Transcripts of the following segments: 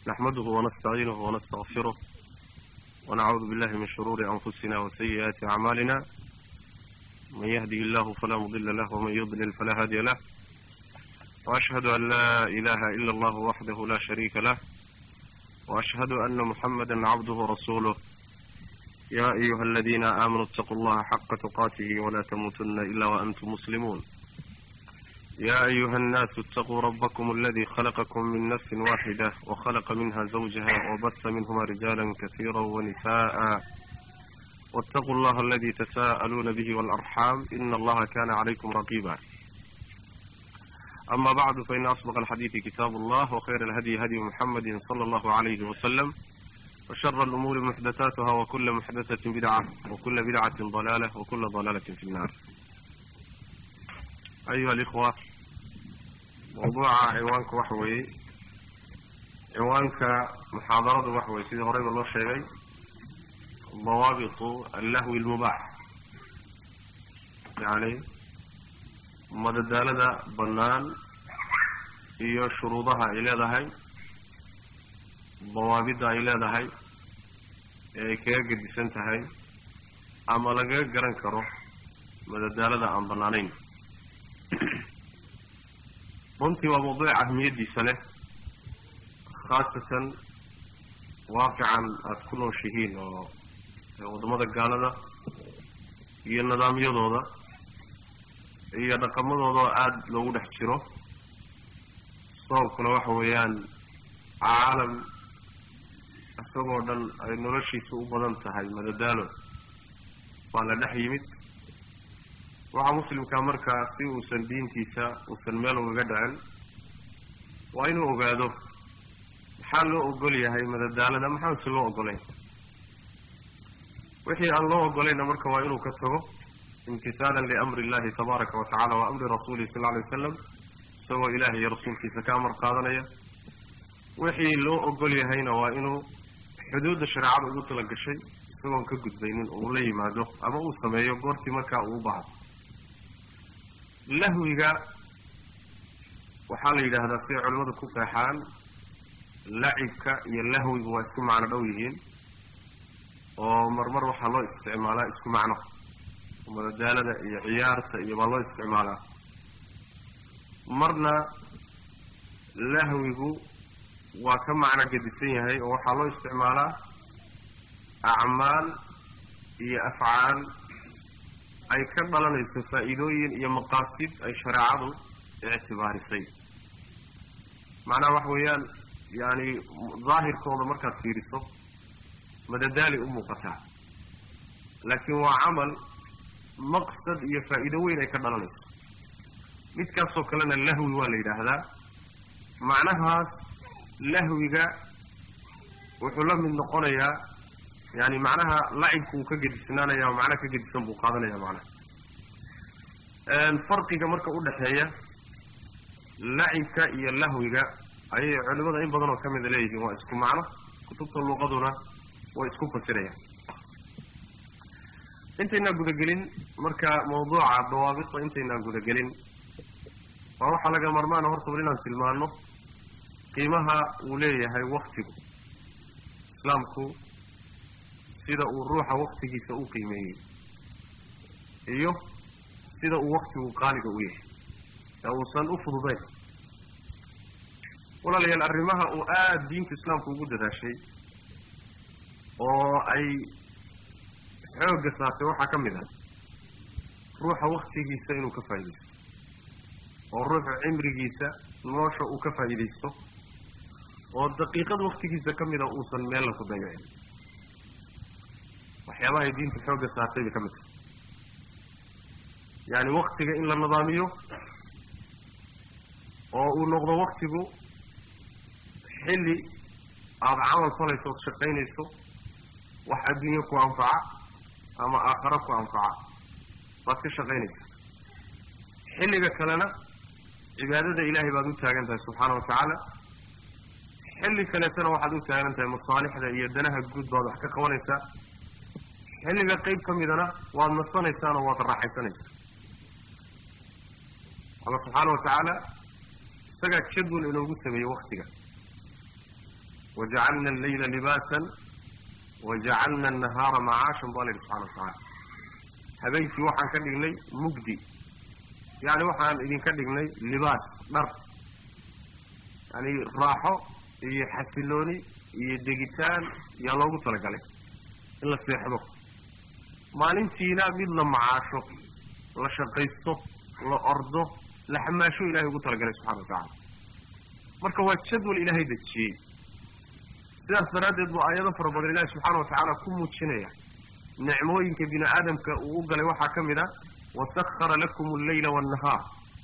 نحمده ونستعينه ونستغفره ونعوذ بالله من شرور أنفسنا وسيئات أعمالنا من يهده الله فلا مضل له ومن يضلل فلا هادي له وأشهد أن لا إله إلا الله وحده لا شريك له وأشهد أن محمدا عبده ورسوله يا أيها الذين آمنوا اتقوا الله حق تقاته ولا تموتن إلا وأنتم مسلمون يا أيها الناس اتقوا ربكم الذي خلقكم من نفس واحدة وخلق منها زوجها وبث منهما رجالا كثيرا ونساء واتقوا الله الذي تساءلون به والأرحام إن الله كان عليكم رقيبا أما بعد فإن أصدق الحديث كتاب الله وخير الهدي هدي محمد صلى الله عليه وسلم وشر الأمور محدثاتها وكل محدثة بدعة وكل بدعة ضلالة وكل ضلالة في النار أيها الإخوة موضوع عنوانك وحوي عنوانك محاضرة وحوي سيدي هريب الله شيئي ضوابط اللهو المباح يعني madadaalada bannaan iyo shuruudaha ay leedahay dawaabidda ay leedahay ee ay kaga gedisan tahay ama lagaga garan karo madadaalada aan bannaanayn runtii waa mawduuc ahmiyaddiisa leh khaasatan waaqican aada ku nooshihiin oo waddamada gaalada iyo nidaamyadooda iyo dhaqamadooda oo aada loogu dhex jiro sababkuna waxa weeyaan caalam isagoo dhan ay noloshiisa u badan tahay madadaalo waa la dhex yimid waxaa muslimkaa markaa si uusan diintiisa uusan meel ugaga dhicin waa inuu ogaado maxaa loo ogol yahay madadaalada maxaanse loo ogolayn wixii aan loo ogolayna marka waa inuu ka tago imtisaalan liamri illahi tabaaraka wa tacala wa amri rasuulihi sal alay wasalam isagoo ilaah iyo rasuulkiisa ka amar qaadanaya wixii loo ogol yahayna waa inuu xuduudda shareecada ugu tala gashay isagoon ka gudbaynin uu la yimaado ama uu sameeyo goortii markaa uu u baahdo lahwiga waxaa la yidhaahdaa siday culimmadu ku qeexaan lacibka iyo lahwiga waa isku macno dhow yihiin oo marmar waxaa loo isticmaalaa isku macno madadaalada iyo ciyaarta iyo baa loo isticmaalaa marna lahwigu waa ka macno gedisan yahay oo waxaa loo isticmaalaa acmaal iyo afcaal ay ka dhalanayso faa'iidooyin iyo maqaasid ay shareecadu ictibaarisay macnaha waxa weeyaan yani daahirkooda markaad fiiriso madadaali u muuqataa laakiin waa camal maqsad iyo faa'iido weyn ay ka dhalanayso midkaasoo kalena lahwi waa la yidhaahdaa macnahaas lahwiga wuxuu la mid noqonayaa yani macnaha lacibku uu ka gedisnaanaya macna ka gedisan buu qaadanaya macnaha farqiga marka u dhexeeya lacibka iyo lahwiga ayay culimada in badan oo ka mida leeyihiin waa isku macno kutubta luuqaduna way isku fasirayaan intaynaan gudagelin marka mawduuca dawaabita intaynaan gudagelin waa waxaa laga marmaana horta bal inaan tilmaano qiimaha uu leeyahay waktigu islaamku sida uu ruuxa waktigiisa u qiimeeyey iyo sida uu waktigu qaaliga u yahay ee uusan u fududayn walaalayaal arrimaha uu aada diinta islaamku ugu dadaashay oo ay xoogga saartay waxaa ka mid ah ruuxa waktigiisa inuu ka faa'iidaysto oo ruuxa cimrigiisa nolosha uu ka faa'iidaysto oo daqiiqad waktigiisa ka mida uusan meella ku dayacin waxyaabahay diinta xoogga saartay bay ka mid tahay yacani waktiga in la nidaamiyo oo uu noqdo waktigu xilli aada camal falayso ood shaqaynayso wax adduunyo ku anfaca ama aakharo ku anfaca baad ka shaqaynaysaa xilliga kalena cibaadada ilaahay baad u taagan tahay subxaana wa tacaala xilli kaleetana waxaad u taagan tahay masaalixda iyo danaha guud baad wax ka qabanaysaa xilliga qayb ka midana waad nasanaysaan oo waad raaxaysanaysaa alla subxaana wa tacaala isagaa jadwal inoogu sameeyey waktiga wajacalna allayla libaasan wajacalna annahaara macaashan bu alla yidhi subxana wa tacaala habeenkii waxaan ka dhignay mugdi yacni waxaan idinka dhignay libaas dhar yani raaxo iyo xasilooni iyo degitaan yaa loogu talagalay in la seexdo maalintiina mid la macaasho la shaqaysto la ordo la xamaasho ilahay ugu talagalay subxana wa tacaala marka waa jadwal ilaahay dejiyey sidaas daraaddeed buu aayado fara badan ilaahi subxaana wa tacaala ku muujinaya nicmooyinka bini aadamka uu u galay waxaa ka mid a wasakhara lakum alleyla waannahaar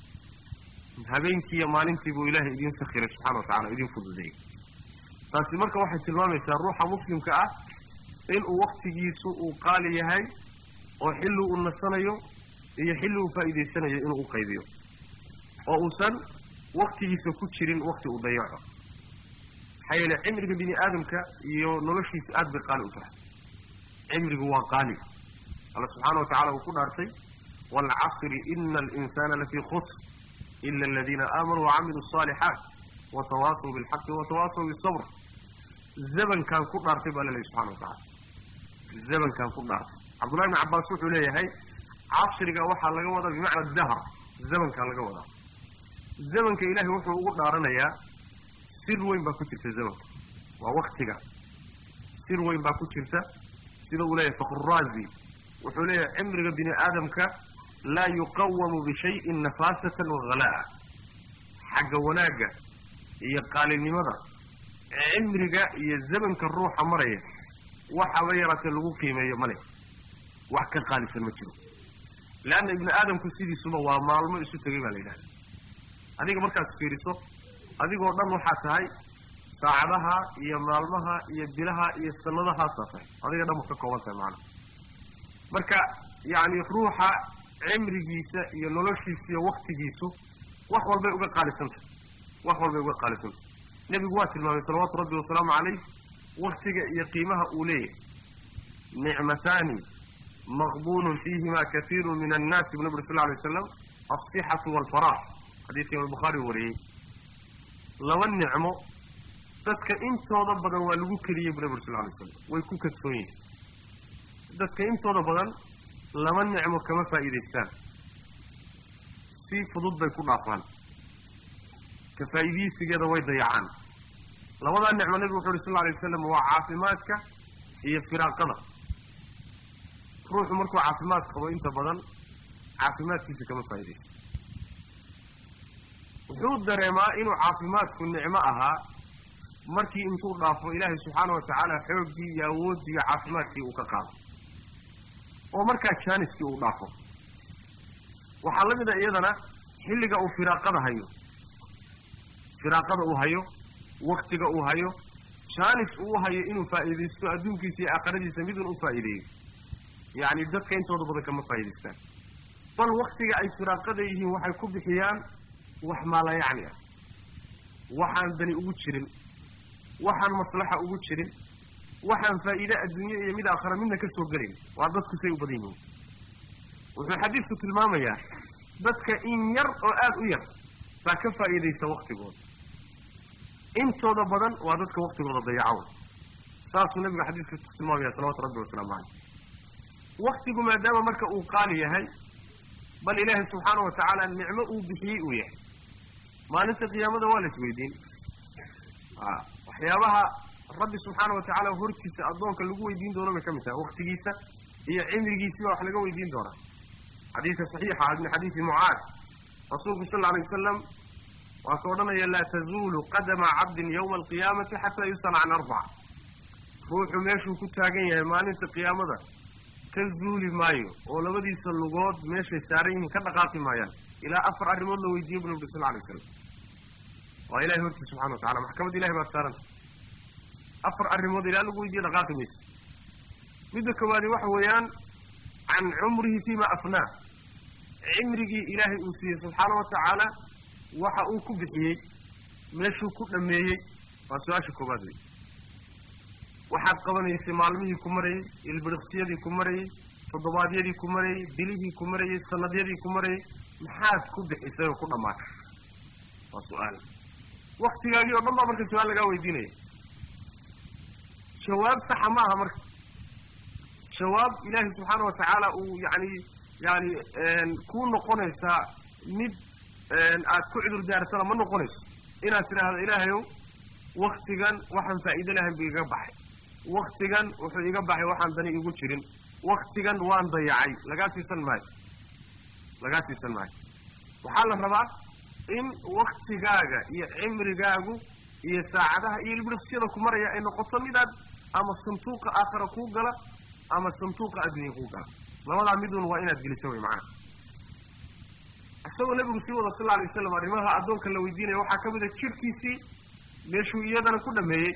habeenkiiyo maalintii buu ilaahay idiin sakhiray subxana wa tacala idiin fududeeyey taasi marka waxay tilmaamaysaa ruuxa muslimka ah inuu waktigiisu uu qaali yahay oo xilli uu nasanayo iyo xilli uu faa'iidaysanayo inuu u qaybiyo oo uusan waktigiisa ku jirin wakti uu dayaco maxaa yeele cimriga bini aadamka iyo noloshiisa aad bay qaali u tahay cimrigu waa qaali alla subxaana wa tacala uu ku dhaartay waalcasri ina alinsana lafii khusr ila aladiina aamanuu wacamiluu asaalixaat watawaasaw bilxaqi watawaasaw bisabr zabankaan ku dhaartay baa laleeyahy subxana wa tacala zabankaan ku dhaartay cabdullahi ibni cabbaas wuxuu leeyahay casriga waxaa laga wadaa bimacna dahr zamankaa laga wadaa zamanka ilaahay wuxuu ugu dhaaranayaa sir weyn baa ku jirta zamanka waa waktiga sir weyn baa ku jirta sida uu leeyahay fakruraazi wuxuu leeyahay cimriga bini aadamka laa yuqawamu bishayin nafaasatan wahalaa'a xagga wanaagga iyo qaalinimada cimriga iyo zamanka ruuxa maraya waxaba yaraatee lagu qiimeeyo male wax ka qaalisan ma jiro leanna ibni aadamku sidiisuba waa maalmo isu tegay baa la yidhahda adiga markaad fiiriso adigoo dhan waxaa tahay saacadaha iyo maalmaha iyo bilaha iyo sanadahaasaa tahay adiga dhan ma ka kooban tahay macana marka yacni ruuxa cimrigiisa iyo noloshiisa iyo waktigiisu wax walbay uga qaalisantahay wax walbay uga qaalisantahay nebigu waa tilmaamay salawaatu rabbi wasalaamu calayh waktiga iyo qiimaha uu leeyahay nicmataani maqbulun fiihima kaiiru min annaasi bu naburi sal lla alay waslam alsixatu waalfaraax xadiidka imaam bukhaari wariyey laba nicmo dadka intooda badan waa lagu keliyey bu nabi uri sal lla alay slam way ku kadsoon yihin dadka intooda badan laba nicmo kama faa'iidaystaan si fudud bay ku dhaafaan ka faa'iidaysigeeda way dayacaan labadaa nicmo nebigu wuxu uhi sal lla alay wasalam waa caafimaadka iyo firaaqada ruuxu markuu caafimaad qabo inta badan caafimaadkiisa kama faa'iidaysto wuxuu dareemaa inuu caafimaadku nicmo ahaa markii intuu dhaafo ilaahay subxaana wa tacaala xooggii iyo awooddii iyo caafimaadkii uu ka qaado oo markaa jaaniskii uu dhaafo waxaa la mid a iyadana xilliga uu firaaqada hayo firaaqada uu hayo waktiga uu hayo jaanis uu hayo inuu faa'iidaysto adduunkiisa iyo aakhiradiisa midun u faa'iideeyo yacni dadka intooda badan kama faa'idaystaan bal waktiga ay firaaqada yihiin waxay ku bixiyaan wax maala yacni ah waxaan dani ugu jirin waxaan maslaxa ugu jirin waxaan faa'iide adduunye iyo mid aakhira midna ka soo gelayn waa dadku say u badan yihiin wuxuu xadiidku tilmaamayaa dadka in yar oo aada u yar baa ka faa'iidaysta waktigooda intooda badan waa dadka waktigooda dayacow saasuu nabiga xadiiska ku tilmaamaya salawatu rabbi wasalaamu caleyh waktigu maadaama marka uu qaali yahay bal ilaahay subxaana wa tacaala nicmo uu bixiyey uu yahay maalinta qiyaamada waa la isweydiin waxyaabaha rabbi subxaana wa tacaala hortiisa addoonka lagu weydiin doono bay ka mid tahay waktigiisa iyo cimrigiisiba wax laga weydiin doonaa xadiidka saxiixa min xadiidi mucaad rasuulku sal alay wasalam waa ka odhanaya laa tazuulu qadama cabdin yawma alqiyaamati xataa yusala can arbaca ruuxu meeshuu ku taagan yahay maalinta qiyaamada ka zuuli maayo oo labadiisa lugood meeshay saaran yihiin ka dhaqaaqi maayaan ilaa afar arrimood la weydiiye bu nabi sal alay wasalam waa ilahay hortiis subxana wa tacala maxkamad ilahay baad saaranta afar arrimood ilaa lagu weydiiye dhaqaaqi mayso midda koowaadi waxa weeyaan can cumrihi fima afnaa cimrigii ilaahay uu siiyey subxaana wa tacaala waxa uu ku bixiyey meeshuu ku dhameeyey waa su-aasha koowaad wey waxaad qabanaysay maalmihii ku marayey ilbiriqsiyadii ku marayey toddobaadyadii ku marayey bilihii ku marayey sanadyadii ku marayey maxaad ku bixisay oo ku dhammaatay waa su-aal waktigaagii oo dhan baa marka su-aal lagaa weydiinaya jawaab saxa ma aha marka jawaab ilaahay subxaana wa tacaala uu yani yani kuu noqonaysaa mid aad ku cudur daarsana ma noqonayso inaad tidhaahdo ilaahayow waktigan waxaan faa'iido lahayn buu iga baxay waktigan wuxuu iga baxay waxaan dani igu jirin waktigan waan dayacay lagaa siisan maayo lagaa siisan maayo waxaa la rabaa in waktigaaga iyo cimrigaagu iyo saacadaha iyo ilbiriqsyada ku maraya ay noqoto midaad ama santuuqa aakhara kuu gala ama santuuqa addunya kuu gala labadaa midun waa inaad geliso way macnaha isagoo nebigu sii wada sal lla alay wasalam arrimaha addoonka la weydiinaya waxaa ka mid a jirhkiisii meeshuu iyadana ku dhameeyey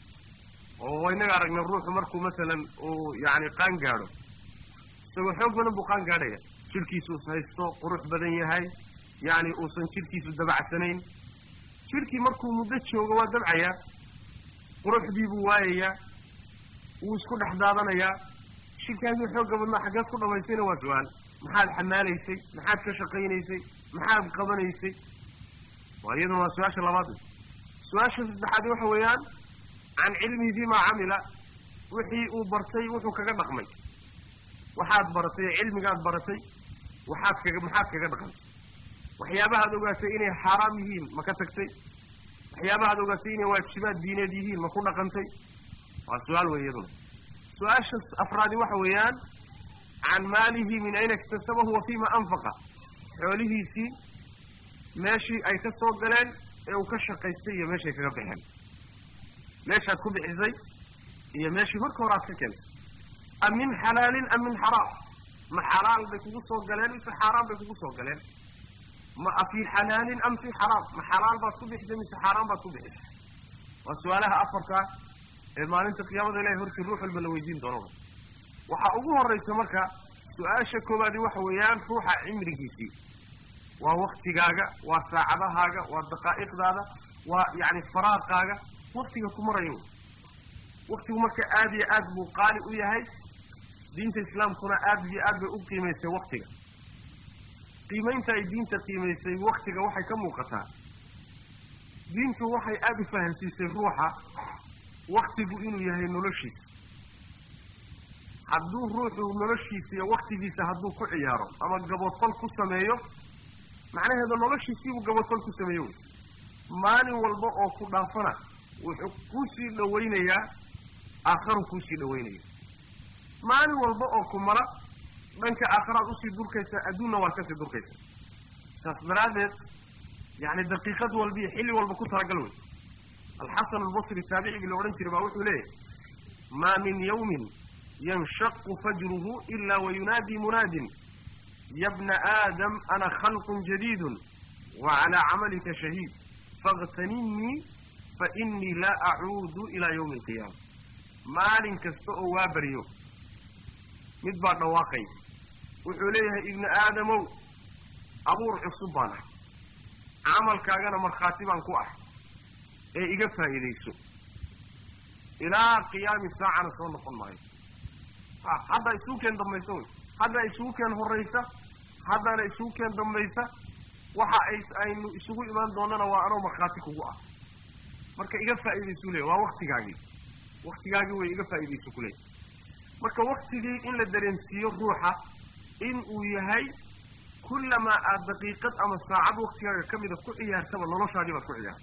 oo inaga aragnay ruuxu markuu masalan uu yani qaan gaadho isagoo xoog badan buu qaan gaadhaya jirhkiisuus haysto qurux badan yahay yani uusan jirhkiisu dabacsanayn jirhkii markuu muddo joogo waa dabcayaa quruxdii buu waayayaa wuu isku dhex daadanayaa jirkaagii xoogga badnaa xaggeed ku dhamaysayna waa su-aal maxaad xamaalaysay maxaad ka shaqaynaysay maxaad qabanaysay waa iyaduna waa su-aasha labaad su-aasha saddexaad waxa weeyaan can cilmihi fimaa camila wixii uu bartay wuxuu kaga dhaqmay waxaad baratay cilmigaad baratay waxaad kaga maxaad kaga dhaqantay waxyaabahaad ogaatay inay xaaraam yihiin ma ka tagtay waxyaabahaad ogaatay inay waajibaad diineed yihiin ma ku dhaqantay waa su-aal wey iyaduna su-aasha afraadi waxa weeyaan can maalihi min ayna iktasabahu wa fima anfaqa xoolihiisii meeshii ay ka soo galeen ee uu ka shaqaystay iyo meeshay kaga baxeen meeshaad ku bixisay iyo meeshii marka hore aad ka keentay am min xalaalin am min xaraam ma xalaal bay kugu soo galeen mise xaaraan bay kugu soo galeen ma fii xalaalin am fii xaraam ma xalaal baad ku bixisay mise xaaraan baad ku bixisay waa su-aalaha afarkaa ee maalinta qiyaamada ilahay hortii ruux walba la weydiin doono waxaa ugu horraysa marka su-aasha koowaadi waxa weeyaan ruuxa cimrigiisii waa waktigaaga waa saacadahaaga waa daqaa'iqdaada waa yacni faraaqaaga waktiga ku marayo waktigu marka aada iyo aad buu qaali u yahay diinta islaamkuna aad iyo aad bay u qiimaysay waktiga qiimaynta ay diinta qiimaysay waktiga waxay ka muuqataa diintu waxay aada u fahamsiisay ruuxa waktigu inuu yahay noloshiisa hadduu ruuxu noloshiisa iyo waktigiisa hadduu ku ciyaaro ama gaboodfal ku sameeyo macnaheedu noloshiisiibuu gaboodfal ku sameeyo wey maalin walba oo ku dhaafana wuxuu kuusii dhawaynayaa aakharu kuusii dhawaynaya maalin walba oo ku mara dhanka aakharaad usii durkaysaa adduunna waad kasii durkaysaa saas daraaddeed yani daqiiqad walba iyo xilli walba ku talagal wey alxasan albasri taabicigii la odhan jiray baa wuxuu leeyahay maa min yawmin yanshaqu fajruhu ila wayunaadii munaadin ya bna aadam ana khalqun jadiidun wa calaa camalika shahiid faاغtaninii fainii laa acuudu ilaa ywmi alqiyaama maalin kasta oo waa baryo mid baa dhawaaqay wuxuu leeyahay ibni aadamow abuur cusub baan ah camalkaagana markhaati baan ku ah ee iga faa'iidayso ilaa qiyaami saacana soo noqon maayo ha hadda isugu keen dambaysa wey hadda isugu keen horraysa haddana isugu keen dambaysa waxa ay aynu isugu imaan doonana waa anoo markhaati kugu ah marka iga faa'iidaysu leeya waa waktigaagii waktigaagii way iga faa'iidayso ku leeya marka waktigii in la dareensiiyo ruuxa in uu yahay kullamaa aad daqiiqad ama saacad waktigaaga ka mida ku ciyaartaba noloshaadii baad ku ciyaarta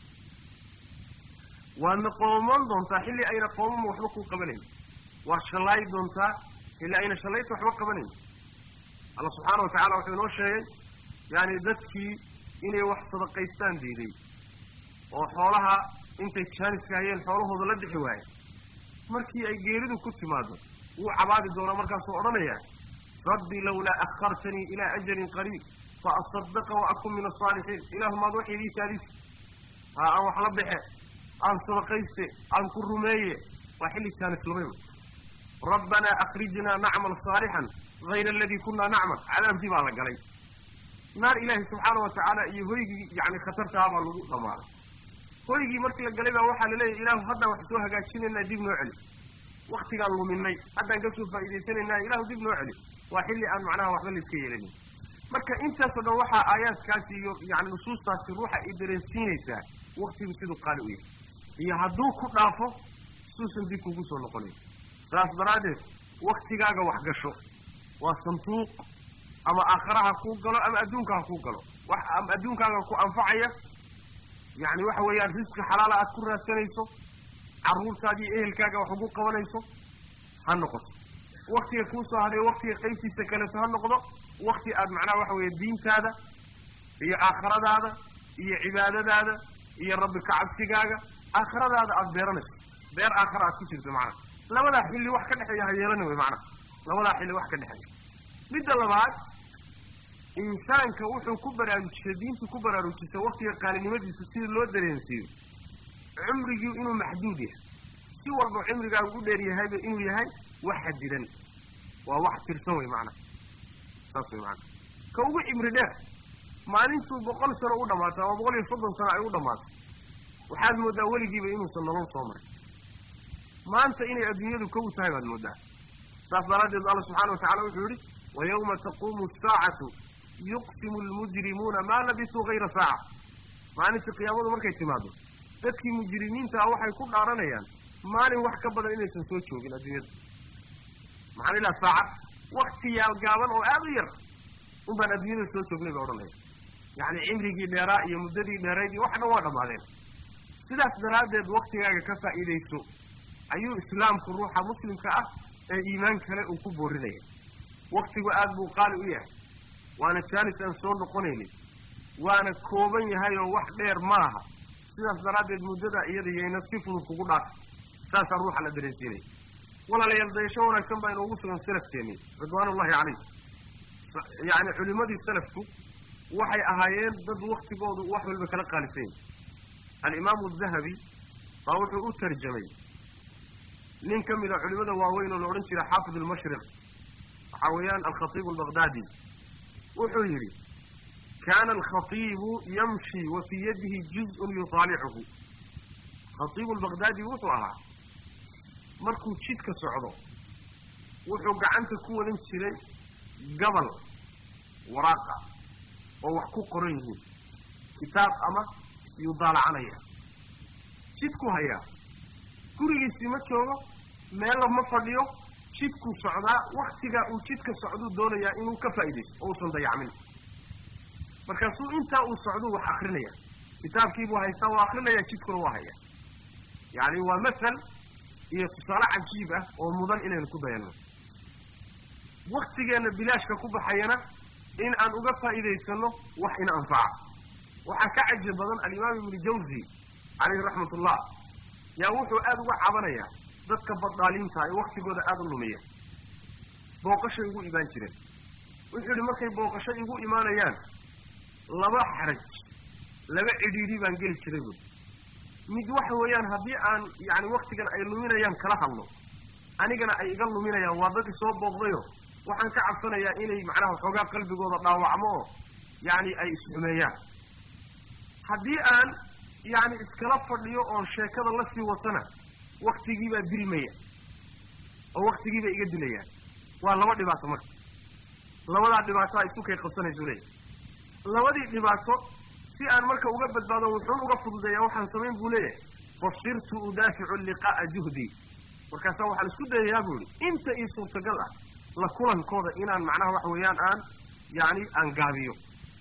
waadna qoomoon doontaa xilli ayna qoomama waxba kuu qabanayn waad shallaayi doontaa xilli ayna shallayta waxba qabanayn alla subxaana wa tacala wuxuu inoo sheegay yani dadkii inay wax sadaqaystaan diiday oo xoolaha intay jaaniska hayeen xoolahooda la bixi waaye markii ay geeridu ku timaado wuu cabaadi doonaa markaasuu odhanayaa rabbi lawlaa akhartanii ilaa ajalin qariib fa asadaqa wa akun min asaalixiin ilaahu maad wax idii taadis ha aan wax la baxe aan sadaqayste aan ku rumeeye waa xilli jaanis lumayba rabbanaa akhrijnaa nacmal saalixan hayra aladii kunaa nacmal cadaabkii baa la galay naar ilaahay subxaana wa tacaala iyo hoygii yani khatartaha baa lagu dhamaaday hoygii markii la galay baa waxaa laleeyahy ilaahu haddaan wax soo hagaajinaynaa dib noo celi waktigaan luminay haddaan kasoo faa'iidaysanaynaa ilaahu dib noo celi waa xilli aan macnaha waxba laiska yeelanin marka intaasoo dhan waxaa aayaadkaasi iyo yani nusuustaasi ruuxa ay dareensiinaysaa waktigu siduu qaali u yahay iyo hadduu ku dhaafo suusan dib kugu soo noqonayn saas daraaddeed waktigaaga wax gasho waa sanduuq ama aakhara ha kuu galo ama adduunka ha kuu galo wax ama adduunkaaga ku anfacaya yacni waxa weeyaan risqi xalaala aad ku raadsanayso carruurtaadii ehelkaaga wax ugu qabanayso ha noqoto waktiga kuu soo hadhay waktiga qaybtiisa kaleeto ha noqdo wakti aad macnaha waxa weeye diintaada iyo aakhiradaada iyo cibaadadaada iyo rabbi kacabsigaaga aakhiradaada aada beeranayso beer aakhara aad ku jirto macnaha labadaa xilli wax ka dhexeeya ha yeelani wey macnaha labadaa xilli wax ka dhexeeya midda labaad insaanka wuxuu ku baraarujisay diintu ku baraarujisay waktiga qaalinimadiisa sidii loo dareensiiyo cumrigii inuu maxduud yahay si walba cumrigaagu u dheer yahayba inuu yahay wax xadidan waa wax tirsan wey macnaha saas wey macnaha ka ugu cimri dheer maalintuu boqol sano u dhamaato ama boqol iyo soddon sano ay u dhammaato waxaad mooddaa weligiiba inuusan nolol soo marin maanta inay adduunyadu kow tahay baad mooddaa saas daraaddeed alla subxana wa tacala wuxuu yidhi wa yawma taquumu asaacatu yuqsimu almujrimuuna maa labisuu hayra saaca maalintii qiyaamadu markay timaado dadkii mujrimiintaa waxay ku dhaaranayaan maalin wax ka badan inaysan soo joogin adduunyada maxaan ilaa saacad wakti yaal gaaban oo aada u yar un baan adduunyada soo joognay bay odhanaya yacni cimrigii dheeraa iyo muddadii dheerayd iyo wax dhan waa dhammaadeen sidaas daraaddeed waktigaaga ka faa'iidayso ayuu islaamku ruuxa muslimka ah ee iimaan kale uu ku boorinaya waktigu aada buu qaali u yahay waana jaalis aan soo noqonaynin waana kooban yahay oo wax dheer maaha sidaas daraaddeed muddada iyada yayna si fudud kugu dhaaf saasaa ruuxa la dareensiinaya walaalayaal dayasho wanaagsan baa inoogu sugan salafkeennii ridwaanullahi calayh yacni culimmadii salafku waxay ahaayeen dad waktigoodu wax walba kala qaalisan yahy alimaamu adahabi baa wuxuu u tarjamay nin ka mida culimmada waaweyn oo la odhan jira xaafid almashriq waxaa weeyaan alkhatiibu albaqdaadi wuxuu yidhi kaana alkhatiibu yamshi wa fii yadihi juz-un yusaalicuhu khatiibu albaqdaadi wuxuu ahaa markuu jidka socdo wuxuu gacanta ku wadan jiray gabal waraaqa oo wax ku qoran yihiin kitaab ama yuu daalacanaya jidku hayaa gurigiisii ma joogo meella ma fadhiyo jidkuu socdaa waktigaa uu jidka socduu doonayaa inuu ka faa'iidaysto oo uusan dayacmin markaasuu intaa uu socduu wax akrinaya kitaabkiibuu haystaa waa akrinaya jidkuna waa haya yacni waa masal iyo tusaale cajiib ah oo mudan inaynu ku dayanno waktigeenna bilaashka ku baxayana in aan uga faa'iidaysanno wax ina anfaca waxaa ka cajib badan alimaam ibnu jawzi calayhi raxmat ullah yaa wuxuu aada uga cabanayaa dadka baddaaliinta ee waktigooda aada u lumiya booqashay igu imaan jireen wuxuu yidhi markay booqasho igu imaanayaan laba xaraj laba cidhiidhi baan geli jiray buui mid waxa weeyaan haddii aan yacni waktigan ay luminayaan kala hadlo anigana ay iga luminayaan waa dad isoo booqdayo waxaan ka cabsanayaa inay macnaha xoogaa qalbigooda dhaawacmo oo yacni ay isxumeeyaan haddii aan yacni iskala fadhiyo oon sheekada la sii watana waktigiibaa dilmaya oo waktigiibaa iga dilayaan waa laba dhibaato marka labadaa dhibaato a isu kay qabsanaysu leeyahy labadii dhibaato si aan marka uga badbaado wuxuun uga fududeeyaa waxaan samayn buu leeyahay fasirtu udaaficu liqaa'a juhdii markaasaa waxaan isku dayayaa buu yihi inta ii suurtagal ah la kulankooda inaan macnaha waxa weeyaan aan yacni aan gaabiyo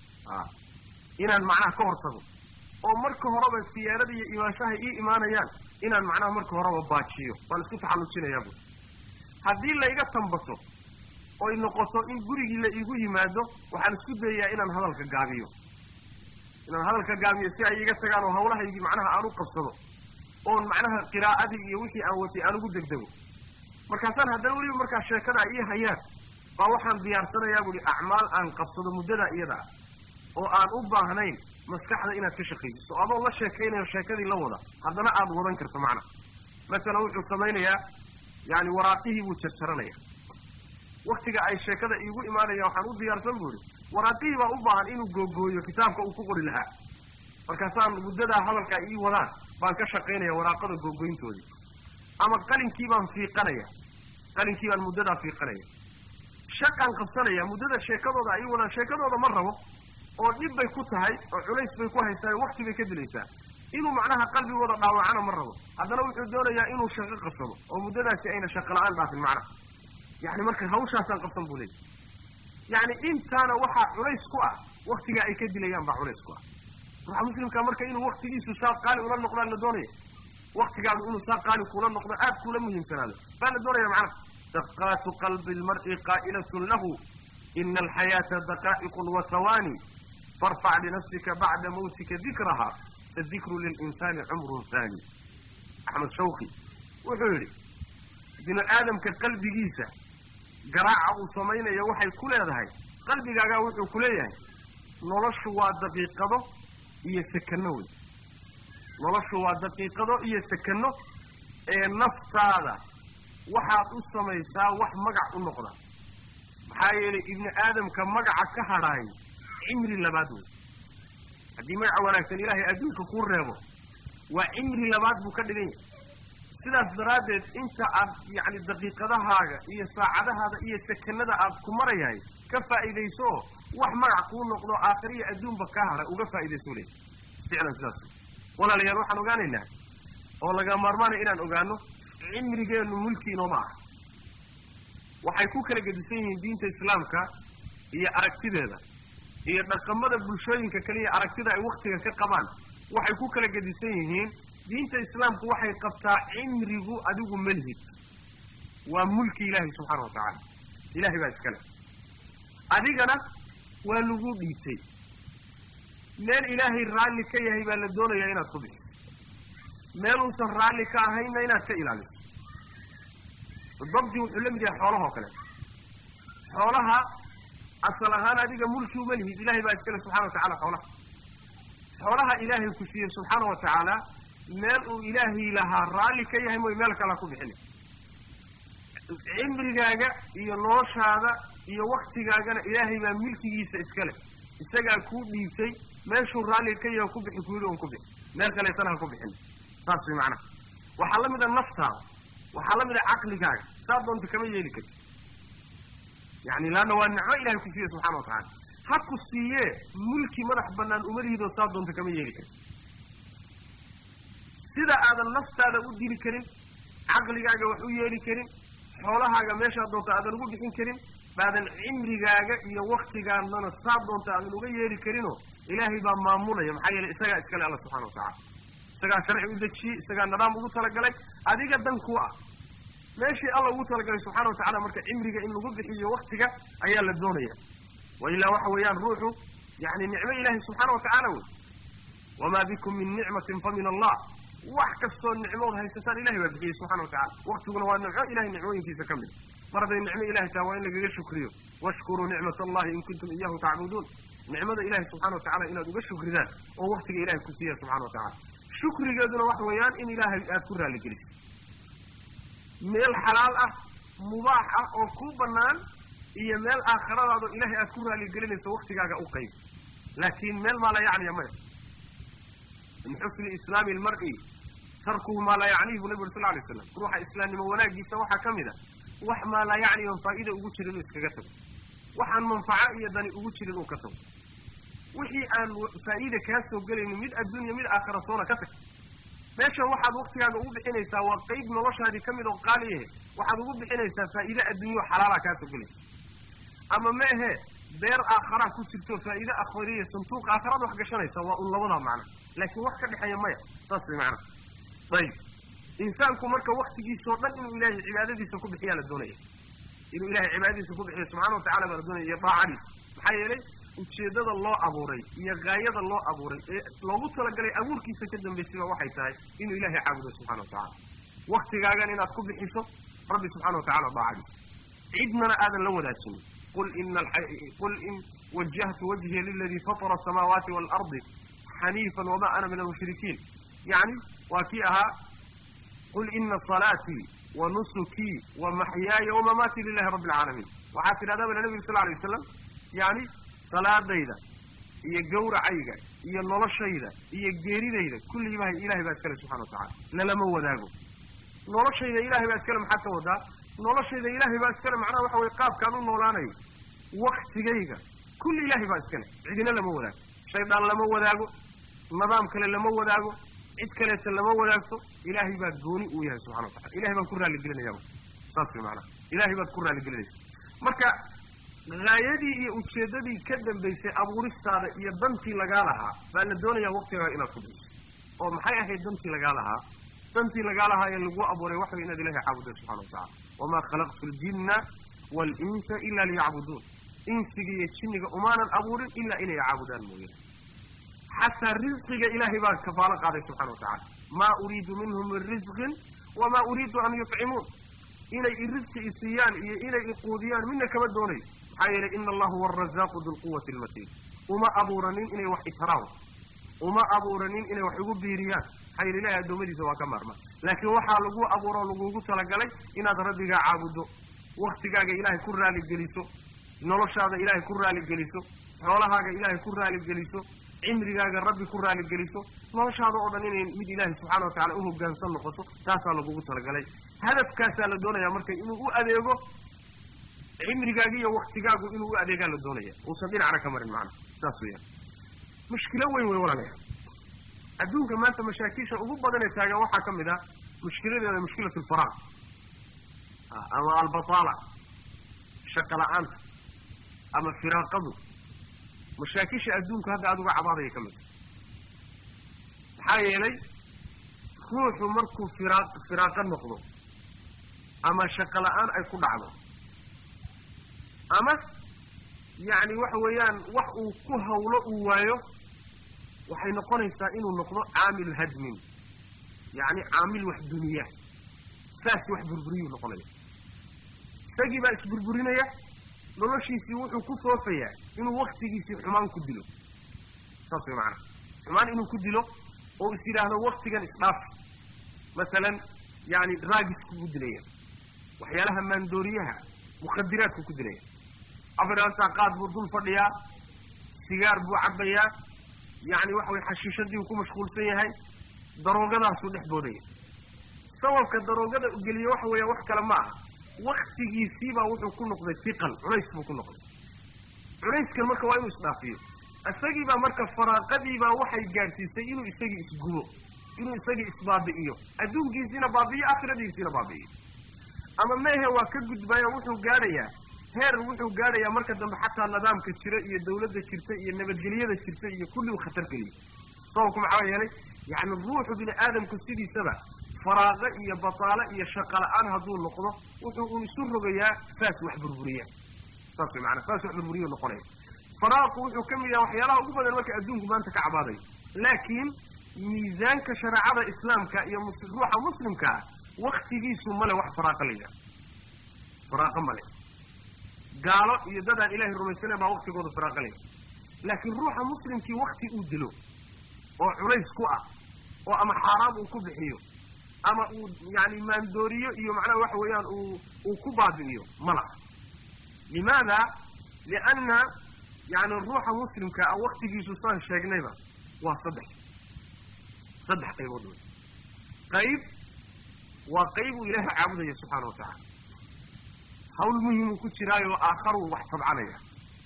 inaan macnaha ka hortago oo marka horeba siyaarada iyo imaanshaha ii imaanayaan inaan macnaha marka horeba baajiyo waan isku taxallujinayaa buu haddii layga tambaso oy noqoto in gurigii la iigu yimaado waxaan isku dayayaa inaan hadalka gaabiyo inaan hadalka gaabiyo si ay iga tagaan oo hawlahaygii macnaha aan u qabsado oon macnaha qiraa'adii iyo wixii aan watay aan ugu degdego markaasaan haddana weliba markaa sheekada ay ii hayaan baa waxaan diyaarsanayaa buuhi acmaal aan qabsado muddadaa iyada ah oo aan u baahnayn maskaxda inaad ka shaqaysiso adoo la sheekaynayo sheekadii la wada haddana aad wadan karto macnaha masalan wuxuu samaynayaa yacni waraaqihii buu jarjaranaya waktiga ay sheekada iigu imaanayaan waxaan u diyaarsan buu ihi waraaqihii baa u baahan inuu googooyo kitaabka uu ku qori lahaa markaasaan muddadaa hadalka ii wadaan baan ka shaqaynaya waraaqada googoyntoodii ama qalinkii baan fiiqanaya qalinkii baan muddadaa fiiqanaya shaqaan qabsanaya muddada sheekadooda ay ii wadaan sheekadooda ma rabo oo dhib bay ku tahay oo culays bay ku haysaa wakti bay ka dilaysaa inuu macnaha qalbigooda dhaawacana ma rabo haddana wuxuu doonayaa inuu shaqo qabsado oo muddadaasi ayna shaqo la-aan dhaafin macnaha yacni marka hawshaasaan qabsan buu leeyay yacni intaana waxaa culays ku ah waktigaa ay ka dilayaan baa culays ku ah ruuxa muslimka marka inuu waktigiisu saa qaali ula noqdaan la doonaya waktigaadu inuu saa qaali kula noqdo aad kuula muhiimsanaado baa la doonaya macnaha daqaatu qalbi lmar'i qaa'ilatun lahu ina alxayaata daqaa'iqun wa hawaani farfac linafsika bacda mawtika dikraha fadikru lilinsaani cumrun haani axmed shawki wuxuu yidhi binu aadamka qalbigiisa garaaca uu samaynayo waxay ku leedahay qalbigaagaa wuxuu ku leeyahay noloshu waa daqiiqado iyo sekano wey noloshu waa daqiiqado iyo sekano ee naftaada waxaad u samaysaa wax magac u noqda maxaa yeelay ibni aadamka magaca ka hadhaay cimri labaad wey haddii magaca wanaagsan ilaahay adduunka kuu reebo waa cimri labaad buu ka dhigan yahay sidaas daraaddeed inta aad yacni daqiiqadahaaga iyo saacadahaada iyo sekanada aad ku marayahay ka faa'iidayso oo wax magac kuu noqdo aakhira iyo adduunba kaa hadha uga faa'iidayso le ficlan sidaas walaalayaal waxaan ogaanaynaa oo laga maarmaanaya inaan ogaano cimrigeennu mulki inooma ah waxay ku kala gedisan yihiin diinta islaamka iyo aragtideeda iyo dhaqamada bulshooyinka kaliya aragtida ay waktiga ka qabaan waxay ku kala gedisan yihiin diinta islaamku waxay qabtaa cimrigu adigu malhid waa mulki ilaahay subxaana wa tacaala ilahay baa iskale adigana waa lagu dhiibtay meel ilaahay raalli ka yahay baa la doonayaa inaad ku bixiso meel uusan raalli ka ahaynna inaad ka ilaaliso dabdi wuxuu la mid yahay xoolahoo kale xoolaha asal ahaan adiga mulki uma lihid ilahay baa iskale subxana wa tacala xoolaha xoolaha ilaahay ku siiyey subxaana wa tacaala meel uu ilaahay lahaa raalli ka yahay mooy meel kalea ku bixina cimrigaaga iyo noloshaada iyo waktigaagana ilaahay baa milkigiisa iskale isagaa kuu dhiibtay meeshuu raalli ka yahay ku bixi kuyidhi un ku bixi meel kaleetana ha ku bixin saas way macnaha waxaa la mid a naftaada waxaa la mid a caqligaaga saa doonta kama yeeli karti yani laanna waa nicmo ilahay ku siiye subxana wa tacala ha ku siiyee mulki madax bannaan uma lihidoo saa doonta kama yeeli karti sida aadan naftaada u dili karin caqligaaga wax u yeeli karin xoolahaaga meeshaa doonta aadan ugu bixin karin baadan cimrigaaga iyo waktigaadana saa doonta aadan uga yeeli karinoo ilaahay baa maamulaya maxaa yeelay isagaa iskale alla subxana wa tacala isagaa sharci u dejiyey isagaa nidaam ugu talagalay adiga dan ku ah meeshii alla ugu talagalay subxana wa tacala marka cimriga in lagu bixiyo waktiga ayaa la doonaya wa ilaa waxa weeyaan ruuxu yani nicmo ilaahay subxaana wa tacaala wey wamaa bikum min nicmatin fa min allah wax kastoo nicmood haysataan ilahay baa bixiyey subxana wa tacala waktiguna waa nicmo ilahay nicmooyinkiisa ka mid mar hadday nicmo ilahay taha waa in lagaga shukriyo washkuruu nicmat allahi in kuntum iyahu tacbuduun nicmada ilahay subxana wa tacala inaad uga shukridaan oo waktiga ilahay ku siiya subxana wa tacala shukrigeeduna waxa weeyaan in ilaahay aad ku raalligeliso meel xalaal ah mubaax ah oo kuu bannaan iyo meel aakhiradaado ilahay aad ku raaligelinayso waktigaaga u qayb laakiin meel maa la yacniya maya min xusni islaami almar'i tarkuhu maa laa yacnihi bu nabi uri sal alay slam ruuxa islaamnimo wanaagiisa waxaa ka mid a wax maa laa yacni oon faa'iida ugu jirin inuu iskaga tago waxaan manfaco iyo dani ugu jirin uu ka tago wixii aan faa'iida kaa soo gelaynin mid adduunya mid aakhira soona ka tag meeshan waxaad waktigaaga ugu bixinaysaa waa qayb noloshaadii ka mid oo qaaliyahe waxaad ugu bixinaysaa faa'iide adduunyo xalaala kaa soo gelaysa ama ma ahe beer aakharaa ku jirto faa'iide akhriya santuuq aakharaad wax gashanaysa waa un labadaa macna laakiin wax ka dhexeeya maya saas way macna ayib insaanku marka waktigiisao dhan inuu ilaahay cibaadadiisa ku bixiyaa la doonaya inuu ilahay cibaadadiisa ku bixiyo subxana wa tacala baa la doonaya iyo daacadiisa maxaa yeelay ujeeddada loo abuuray iyo gaayada loo abuuray ee loogu talagalay abuurkiisa ka dambaysayba waxay tahay inuu ilaahay caabudo subxana wa tacala waktigaagan inaad ku bixiso rabbi subxana wa tacala daacadiisa cidnana aadan la wadaajinin qul ina qul in wajahtu wajhiya liladii fatara asamaawaati waalardi xaniifan wama ana min almushrikiin yacni waa kii ahaa qul ina salaatii wa nusukii wa maxyaaya wamamaatii lilahi rabbi alcaalamiin waxaa tidhahdaa bala nabigu sal alay wasalam yani salaadayda iyo gawracayga iyo noloshayda iyo geeridayda kulliiba ilahay baa iskale subxana wa tacala lalama wadaago noloshayda ilahay baa iskale maxaad ka wadaa noloshayda ilaahay baa iskale macnaha waxa weye qaabkaan u noolaanayo waktigayga kulli ilaahay baa iskale cidina lama wadaago shaydaan lama wadaago nidaam kale lama wadaago cid kaleeta lama wadaagto ilaahay baa gooni uu yahay subxana wa tacala ilahay baan ku raaligelinaya saas way macanaha ilahay baad ku raaligelinaysa marka haayadii iyo ujeeddadii ka dambaysay abuuristaada iyo dantii lagaa lahaa baa la doonayaa waqtigaaga inaad ku bixiso oo maxay ahayd dantii lagaa lahaa dantii lagaa lahaa ee lagu abuuray waxa way inaad ilahay caabuda subxana wa tacala wamaa khalaqtu ljinna waalinsa ila liyacbuduun insiga iyo jinniga umaanan abuurin ilaa inay caabudaan mooyane xataa risqiga ilaahay baa kafaalo qaaday subxana wa tacala maa uriidu minhum min risqin wamaa uriidu an yutcimuun inay i risqi isiiyaan iyo inay iquudiyaan midna kama doonayo maxaa yeelay ina allaha huwa arazaaqu dulquwati almatiin uma abuuranin inay wax itaraan uma abuuranin inay wax igu biiriyaan maxaa yeele ilahay addoommadiisa waa ka maarmaan laakiin waxaa lagu abuuroo lagugu talagalay inaad rabbigaa caabuddo waktigaaga ilaahay ku raaligeliso noloshaada ilaahay ku raaligeliso xoolahaaga ilaahay ku raaligeliso cimrigaaga rabbi ku raaligeliso noloshaada oo dhan inay mid ilaahay subxana wa tacala u hoggaansan noqoto taasaa lagugu talagalay hadafkaasaa la doonayaa marka inuu u adeego cimrigaaga iyo waktigaagu inuu u adeegaa la doonaya uusan dhinacna ka marin macana saas weeyaan mushkilo weyn wey walaalaya adduunka maanta mashaakiisha ugu badan ee taagan waxaa ka mid ah mushkiladeeda mushkilat alfaraaq ama albataala shaqa la-aanta ama firaaqadu mashaakisha adduunku hadda aada uga cabaadaya ka mid maxaa yeelay ruuxu markuu firaa firaaqa noqdo ama shaqo la-aan ay ku dhacdo ama yacni waxa weeyaan wax uu ku hawlo uu waayo waxay noqonaysaa inuu noqdo caamil hadmin yacni caamil wax duniya saas wax burburiyuu noqonaya isagii baa isburburinaya noloshiisii wuxuu ku foofayaa inuu waktigiisii xumaan ku dilo saas way macanaha xumaan inuu ku dilo oo is yidhaahdo waktigan isdhaafi masalan yani raagisku ku dilaya waxyaalaha maandooriyaha mukhadiraadku ku dilaya afiraantaa qaad buu dul fadhiyaa sigaar buu cabbayaa yacni waxa weye xashiishadii uu ku mashquulsan yahay daroogadaasuu dhex boodaya sababka daroogada u geliye waxa weeya wax kale ma aha waktigiisiibaa wuxuu ku noqday fiqan culays buu ku noqday culayskan marka waa inuu isdhaafiyo isagiibaa marka faraaqadiibaa waxay gaadhsiisay inuu isagii isgubo inuu isagii isbaabi'iyo adduunkiisiina baabi'iyo aakhiradiisiina baabi'iyo ama meehe waa ka gudbaya wuxuu gaadhayaa heer wuxuu gaadhayaa marka dambe xataa nidaamka jira iyo dawladda jirta iyo nabadgelyada jirta iyo kulli uu khatar geliyo sababku maxaa yeelay yacni ruuxu bini aadamku sidiisaba faraaqo iyo bataalo iyo shaqa la-aan hadduu noqdo wuxuu un isu rogayaa saas wax burburiya saas way maanaa saas wax burburiyu noqonaya faraaqu wuxuu ka mid yahay waxyaalaha ugu badan marka adduunku maanta ka cabaadayo laakiin miisaanka shareecada islaamka iyo ruuxa muslimkaa waktigiisu male wax faraaqa la yidhaha faraaqo male gaalo iyo dadaan ilaahay rumaysanayn baa waktigooda faraaqa la yidhaha laakiin ruuxa muslimkii wakti uu dilo oo culays ku ah oo ama xaaraam uu ku bixiyo ama uu yani maandooriyo iyo macnaha waxa weeyaan uu uu ku baabi'iyo ma laha limaada lianna yani ruuxa muslimka ah waktigiisu saan sheegnayba waa saddex saddex qaybood wey qayb waa qayb uu ilaahay caabudaya subxaana wa tacaala hawl muhimuu ku jiraayo aakharuu wax tabcanaya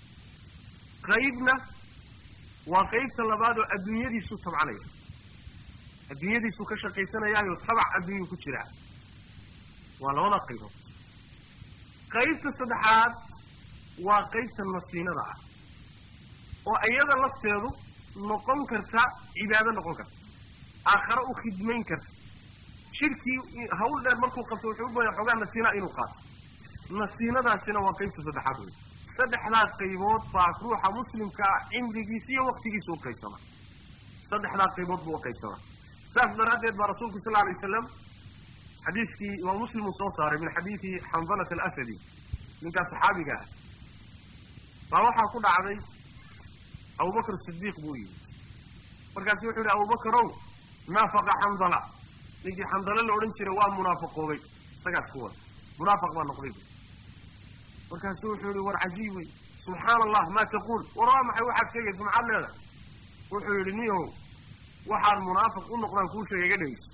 qaybna waa qaybta labaad oo adduunyadiisuu tabcanaya adduunyadiisuu ka shaqaysanayaayo tabac adduunyuu ku jiraa waa labada qaybood qaybta saddexaad waa qaybta nasiinada ah oo iyada lafteedu noqon karta cibaado noqon karta aakhare u khidmayn karta shirkii hawl dheer markuu qabto wuxuu u baya xoogaa nasiinaa inuu qaato nasiinadaasina waa qaybta saddexaad wey saddexdaas qaybood baa ruuxa muslimkaa cimrigiisa iyo waktigiisa u qaybsama saddexdaas qaybood buu u qaybsamaa saas daraaddeed baa rasuulku sal alay wasalam xadiiskii imaam muslim uu soo saaray min xadiidi xandalat alasadi ninkaas saxaabiga ah baa waxaa ku dhacday abubakr sidiiq buu yimi markaasu wuxuu yihi abubakarow naafaqa xandala ninkii xandale la odhan jiray waa munaafaqoobay isagaas ku wada munaafiq baa noqday bu markaasuu wuxuu yihi war cajiib wey subxaana allah maa taquul war waa maxay waxaad sheegaysa maxaad leedahay wuxuu yidhi niyow waxaan munaafiq u noqdaan kuu sheega iga dhegeyso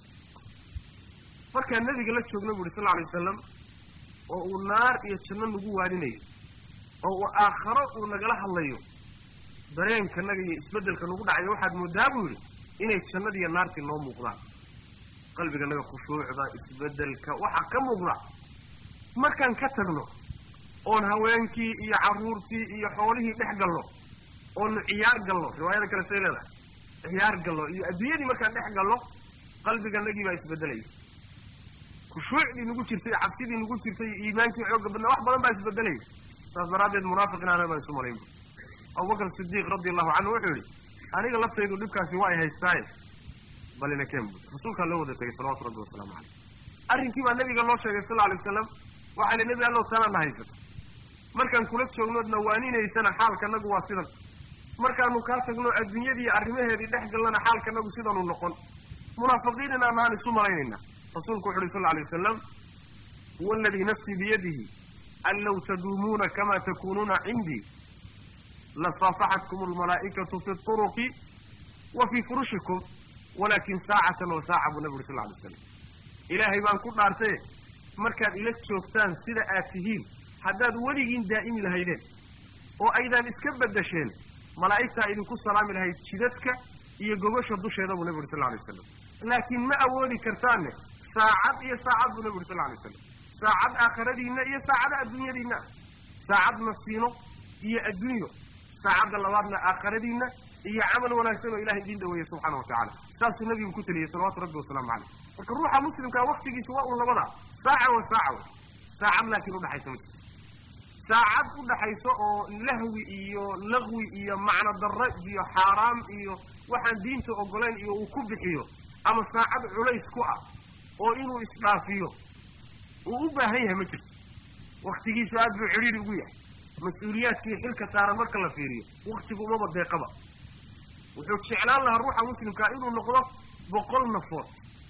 markaa nabiga la joogna bu uhi sal alay wasalam oo uu naar iyo janno nagu waaninayo oo uu aakharo uu nagala hadlayo dareenkanaga iyo isbeddelka nagu dhacayo waxaad moodaa buu yidhi inay jannadiiyo naartii noo muuqdaan qalbiganaga khushuucda isbeddelka waxaa ka muuqda markaan ka tagno oon haweenkii iyo carruurtii iyo xoolihii dhex galno oonu ciyaar galno riwaayada kale say leedahay ciyaar galno iyo adduunyadii markaan dhex galno qalbiganagii baa isbeddelaya khushuucdii nagu jirtay cabsidii nagu jirtay iyo iimaankii xooga badnaa wax badan baa isbeddelaya saas daraaddeed munaafiq inaana baan isu malaynba abubakar sidiiq radi allahu canhu wuxuu yidhi aniga laftaydu dhibkaasi waa ay haystaaye balina keen bud rasuulkaa loo wada tegay salawatu rabbi wasalaamu caleyh arrinkii baa nabiga loo sheegay sal alay wasalam waxaa li nebi allow tanaadna haysato markaan kula joognoodna waaninaysana xaalkanagu waa sidan markaanu kaa tagno adduunyadii arrimaheedii dhex galnana xaalkanagu sidanuu noqon munaafiqiin inaan ahaan isu malaynaynaa rasuulku wuxu uhi sal alay wasalam huwa aladii nafsii biyadihi an low taduumuuna kama takunuuna cindii lasaafaxatkum almalaa'ikatu fi turuqi wa fii furushikum walakin saacatan wa saaca buu nabi uri sal alay slam ilaahay baan ku dhaartaye markaad ila joogtaan sida aad tihiin haddaad weligiin daa'imi lahaydeen oo aydaan iska beddesheen malaa'igtaa idinku salaami lahayd jidadka iyo gogosha dusheeda buu nabi uri sal alay wasalam laakiin ma awoodi kartaanne saacad iyo saacad buu nabi uri sal alay wasalam saacad aakhiradiinna iyo saacada adduunyadiinna saacad nasiino iyo adduunyo saacadda labaadna aakhiradiinna iyo camal wanaagsan oo ilahay idiin dhaweeye subxaana wa tacala saasuu nabigu ku teliyey salawatu rabbi wasalaamu caleyh marka ruuxa muslimkaa waktigiisa waa un labada saaca wa saaca wey saacad laakiin udhaxaysa ma jirto saacad udhaxayso oo lahwi iyo laqwi iyo macno darro iyo xaaraam iyo waxaan diinta ogolayn iyo uu ku bixiyo ama saacad culays ku ah oo inuu isdhaafiyo uu u baahan yahay ma jirto waktigiisu aad buu cidhiiri ugu yahay mas-uuliyaadkii xilka saaran marka la fiiriyo waktigu umaba deeqaba wuxuu jeclaan lahaa ruuxa muslimkaa inuu noqdo boqol nafood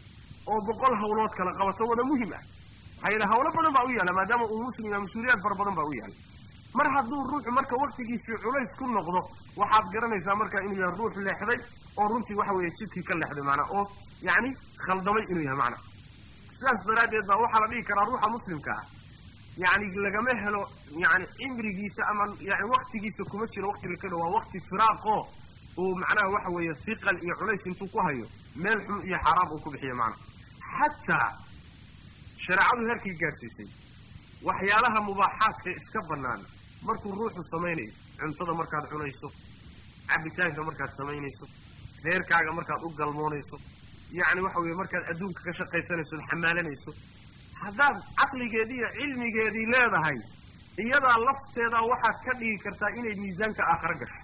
oo boqol hawlood kala qabato wada muhim ah maxaa yeele hawlo badan baa u yaalla maadaama uu muslim yaha mas-uuliyaad fara badan baa u yaalla mar hadduu ruuxu marka waktigiisii culays ku noqdo waxaad garanaysaa marka inuu yahay ruux leexday oo runtii waxa weeye jidkii ka leexday maanaa oo yacni khaldamay inuu yahay macnaa sidaas daraaddeed baa waxaa la dhihi karaa ruuxa muslimka ah yacni lagama helo yani cimrigiisa ama yani waktigiisa kuma jiro wakti la ka dho waa wakti firaaqo uu macnaha waxa weeye siqal iyo culays intuu ku hayo meel xun iyo xaaraam uu ku bixiyo macnaha xataa shareecadu heerkii gaadhsiisay waxyaalaha mubaaxaadka iska bannaan markuu ruuxu samaynayo cuntada markaad cunayso cabitaanka markaad samaynayso reerkaaga markaad u galmoonayso yacni waxa weeye markaad adduunka ka shaqaysanayso od xamaalanayso haddaad caqligeedii iyo cilmigeedii leedahay iyadaa lafteedaa waxaad ka dhigi kartaa inay miisaanka aakhara gasho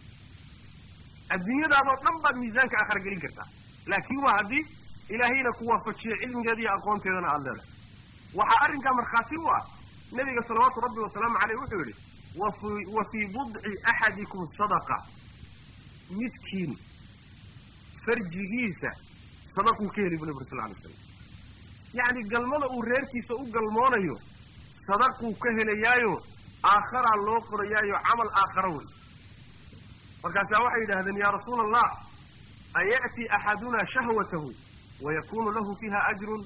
adduunyadaadoo dhan baad miisaanka aakhara gelin kartaa laakiin waa haddii ilaahayna ku waafajiyo cilmigeeda iyo aqoonteedana aada leedahay waxaa arrinkaa markhaati u ah nebiga salawaatu rabbi wasalaamu caleyh wuxuu yidhi wafi wa fii budci axadikum sadaqa midkiin farjigiisa sadaquu ka heli bu nabi uri sal alay slam yacni galmada uu reerkiisa u galmoonayo sadaquu ka helayaayo aakharaa loo qorayaayo camal aakhara wey markaasaa waxay yidhaahdeen yaa rasuula allah aya'ti axadunaa shahwatahu wayakunu lahu fiiha ajrun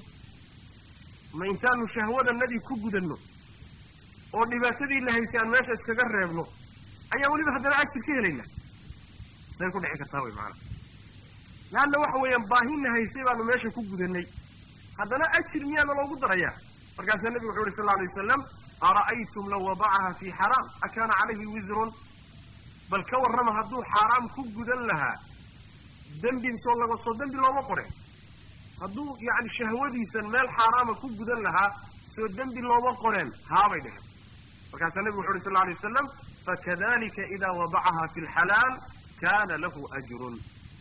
ma intaanu shahwadanadii ku gudanno oo dhibaatadii la haysay aan meesha iskaga reebno ayaa weliba haddana ajir ka helayna say ku dhici kartaa way macanaa laanna waxa weeyaan baahina haysay baanu meesha ku gudannay haddana ajir miyaana loogu darayaa markaasaa nebigu wuxu uhi sal alay wasalam ara'aytum law wadacaha fii xaraam akaana calayhi wisrun bal ka warrama hadduu xaaraam ku gudan lahaa dembi soo laga soo dembi looma qoren hadduu yacni shahwadiisan meel xaaraama ku gudan lahaa soo dembi looma qoreen haabay dheheen markaasaa nebigu wuxu uhi sal alay wasalam fakadalika idaa wadacaha fi lxalaal kaana lahu ajrun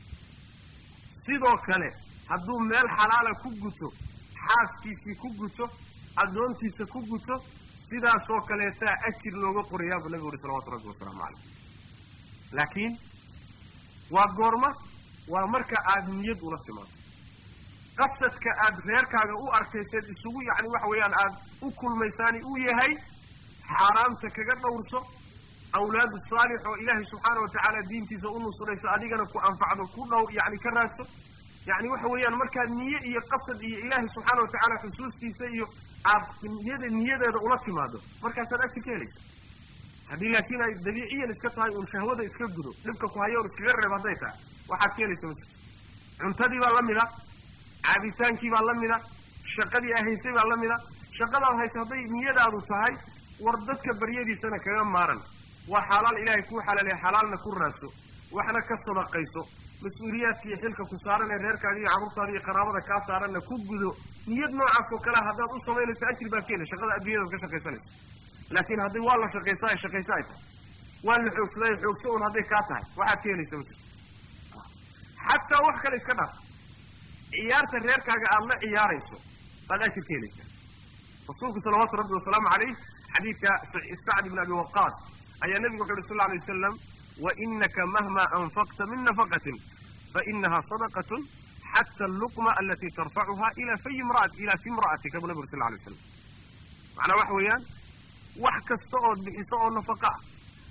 sidoo kale hadduu meel xalaala ku guto xaaskiisii ku guto addoontiisa ku guto sidaasoo kaleetaa ajir looga qorayaa buu nabigu uhi salawatu rabbi wasalaamu caleyh laakiin waa goorma waa marka aada niyad ula timaado qasadka aad reerkaaga u arkayseed isugu yacni waxa weeyaan aada u kulmaysaani uu yahay xaaraamta kaga dhowrso awlaadu saalix oo ilaahay subxaana watacaala diintiisa u nusrayso adigana ku anfacdo ku dhow yacni ka raadso yacni waxa weeyaan markaad niye iyo qasad iyo ilaahay subxaana watacaala xusuustiisa iyo aad niyada niyadeeda ula timaado markaasaad agti ka helaysa haddii laakiin ay dabiiciyan iska tahay uun shahwada iska gudo dhibka ku hayo un iskaga reeb hadday tahay waxaad ka helaysa ma jirto cuntadii baa la mida caabitaankii baa la mida shaqadii ahaysay baa la mida shaqadaad haysa hadday niyadaadu tahay war dadka baryadiisana kaga maaran waa xalaal ilaahay kuu xalaaliya xalaalna ku raadso waxna ka sadaqayso mas-uuliyaadka iyo xilka ku saaran ee reerkaaga iyo carruurtaada iyo qaraabada kaa saaranna ku gudo niyad noocaas oo kalea haddaad u samaynayso ajir baa keena shaqada adduunyadaad ka shaqaysanaysa laakiin haddii waa la shaqaysaa ee shaqaysa ay tahay waa la xoogsadaa ee xoogso un hadday kaa tahay waxaad ka helaysa ma xataa wax kale iska dhaaf ciyaarta reerkaaga aada la ciyaarayso baad ajir ka helaysaa rasuulku salawaatu rabbi wasalaamu calayh xadiidka sacd ibn abi waqaas ayaa nebigu wuxu uhi sal alay wasalam wainaka mahma anfaqta min nafaqatin fainaha sadaqatun xata alluqma alati tarfacuha ila fay imraat ila fi imra'atika buu nabigu uri sal alay waslam macnaa waxa weeyaan wax kasta ood bixiso oo nafaqa ah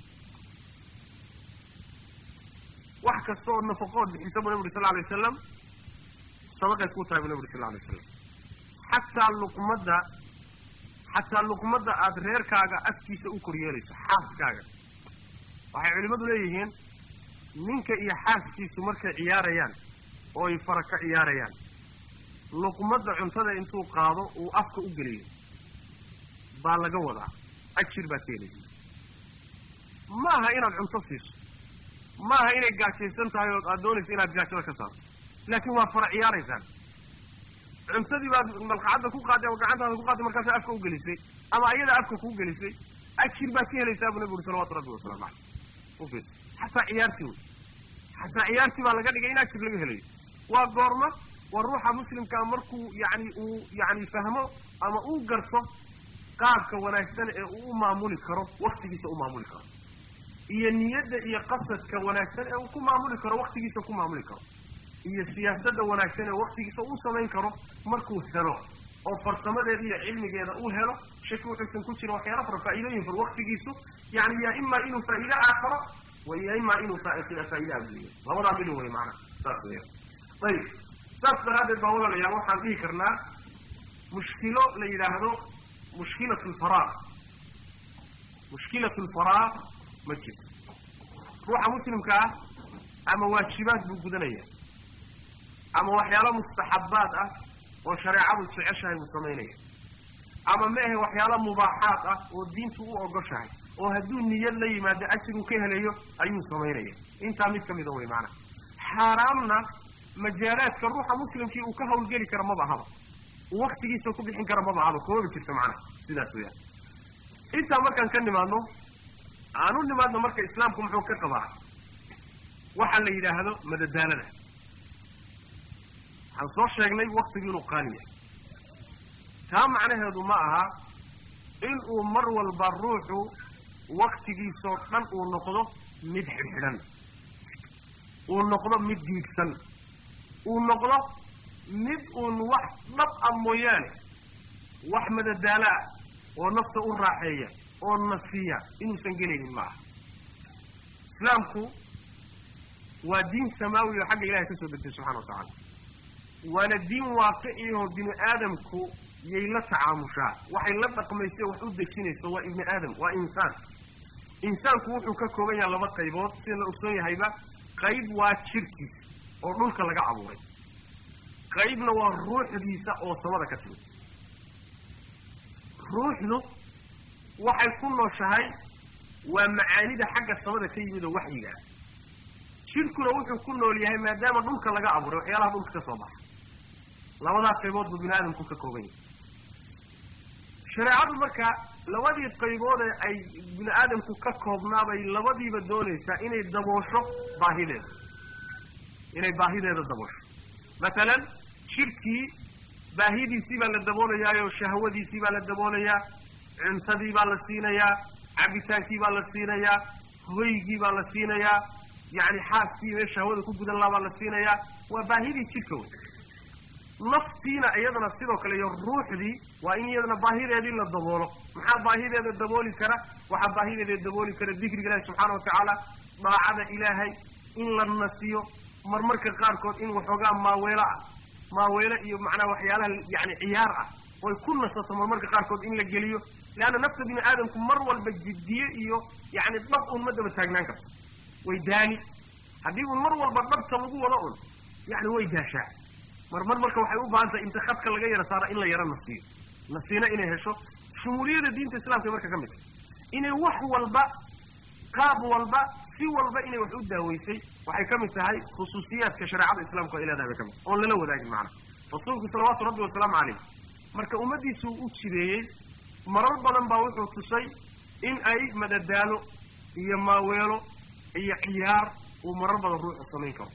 wax kasta oo nafaqood bixiso buu nabi uri sal alay wasalam sadaqay kuu tahay buu nabi uri sal alay wasalam xataa luqmadda xataa luqmadda aada reerkaaga afkiisa u koryeelayso xaaskaaga waxay culimmadu leeyihiin ninka iyo xaaskiisu markay ciyaarayaan oo ay fara ka ciyaarayaan luqmadda cuntada intuu qaado uu afka u geliyo baa laga wadaa ajir baad ka helaysa ma aha inaad cunto siiso ma aha inay gaajaysan tahay oo aad doonayso inaad gaajada ka saarto laakiin waa fara ciyaaraysaan cuntadii baad malqacadda ku qaaday ama gacantaada ku qaaday markaasa afka u gelisay ama ayada afka kuu gelisay ajir baad ka helaysaa buu nabi uri salawatu rabbi wasalamu caleyh ufir xataa ciyaartii wey xataa ciyaartii baa laga dhigay in ajir laga helayo waa goorma waa ruuxa muslimkaa markuu yani uu yani fahmo ama uu garto qaabka wanaagsan ee uu u maamuli karo waktigiisa u maamuli karo iyo niyadda iyo qasadka wanaagsan ee uu ku maamuli karo waktigiisa ku maamuli karo iyo siyaasadda wanaagsan ee waktigiisa uu samayn karo markuu helo oo farsamadeeda iyo cilmigeeda uu helo shaki wuxuusan ku jirin waxyaala fara faa'iidooyin far waktigiisu yani yaa imaa inuu faa'iide aakharo wa ya imaa inuu faa'iide adduunyo labadaa midin wey maana saas weya ayib saas daraaddeed baa walaalayaal waxaan dhihi karnaa mushkilo la yidhaahdo mushkilat lfaraaq mushkilat lfaraaq ma jirto ruuxa muslimka ah ama waajibaad buu gudanaya ama waxyaalo mustaxabaad ah oo shareecadu jeceshahay buu samaynaya ama ma ahe waxyaalo mubaaxaad ah oo diintu u ogoshahay oo hadduu niyad la yimaado ajiruu ka helayo ayuu samaynaya intaa mid ka mida wey maanaa xaaraamna majaalaadka ruuxa muslimkii uu ka hawlgeli kara maba ahaba uu waktigiisa ku bixin kara maba ahaba koobi jirta macnaha sidaas weyaan intaa markaan ka nimaadno aan u nimaadno marka islaamku muxuu ka qabaa waxa la yidhaahdo madadaalada waxaan soo sheegnay waktigu inuu qaali yahay taa macnaheedu ma aha in uu mar walba ruuxu waktigiisoo dhan uu noqdo mid xidhxidhan uu noqdo mid diigsan uu noqdo mid uun wax dhab ah mooyaane wax madadaalo ah oo nafta u raaxeeya oo nasiya inuusan gelaynin ma aha islaamku waa diin samaawi oo xagga ilahay ka soo degtay subxana wa tacaala waana diin waaqiciyaho bini aadamku yay la tacaamushaa waxay la dhaqmayso wax u dejinayso waa ibni aadam waa insaan insaanku wuxuu ka kooban yahay laba qaybood sida la ogsoon yahayba qayb waa jirkiisa oo dhulka laga abuuray qaybna waa ruuxdiisa oo samada ka timid ruuxdu waxay ku nooshahay waa macaanida xagga samada ka yimid oo waxyiga ah jirkuna wuxuu ku nool yahay maadaama dhulka laga abuuray waxyaalaha dhulka ka soo baxa labadaas qaybood buu bini aadamku ka kooban yahay shareecadu marka labadii qaybood ee ay bini aadamku ka koobnaabay labadiiba doonaysaa inay daboosho baahideeda inay baahideeda daboosho masalan jirkii baahidiisii baa la daboolayaayoo shahwadiisii baa la daboolayaa cuntadii baa la siinayaa cabitaankii baa la siinayaa hoygii baa la siinayaa yacni xaaskii mee shahwada ku gudan laha baa la siinayaa waa baahidii jidhka wey naftiina iyadana sidoo kale iyo ruuxdii waa in iyadana baahideedii la daboolo maxaa baahideeda dabooli kara waxaa baahideeda dabooli kara dikriga ilahi subxaana wa tacaala daacada ilaahay in la nasiyo marmarka qaarkood in waxoogaa maaweelo ah maaweelo iyo macnaha waxyaalaha yani ciyaar ah oy ku nasato marmarka qaarkood in la geliyo leanna nafta bini aadamku mar walba jiddiye iyo yani dhab un ma daba taagnaan karto way daani haddii un mar walba dhabta lagu wado un yani way daashaa mar mar marka waxay u baahan tahay inta khadka laga yara saara in la yaro nasiyo nasiina inay hesho shumuuliyada diinta islaamka marka ka mid tahay inay wax walba qaab walba si walba inay wax u daaweysay waxay ka mid tahay khusuusiyaadka shareecada islaamka ay leedahay bay ka mid tahay oon lala wadaagin macnaha rasuulku salawaatu rabbi wasalaamu calayh marka ummadiisu u jireeyey marar badan baa wuxuu tusay in ay madadaalo iyo maaweelo iyo ciyaar uu marar badan ruuxu samayn karo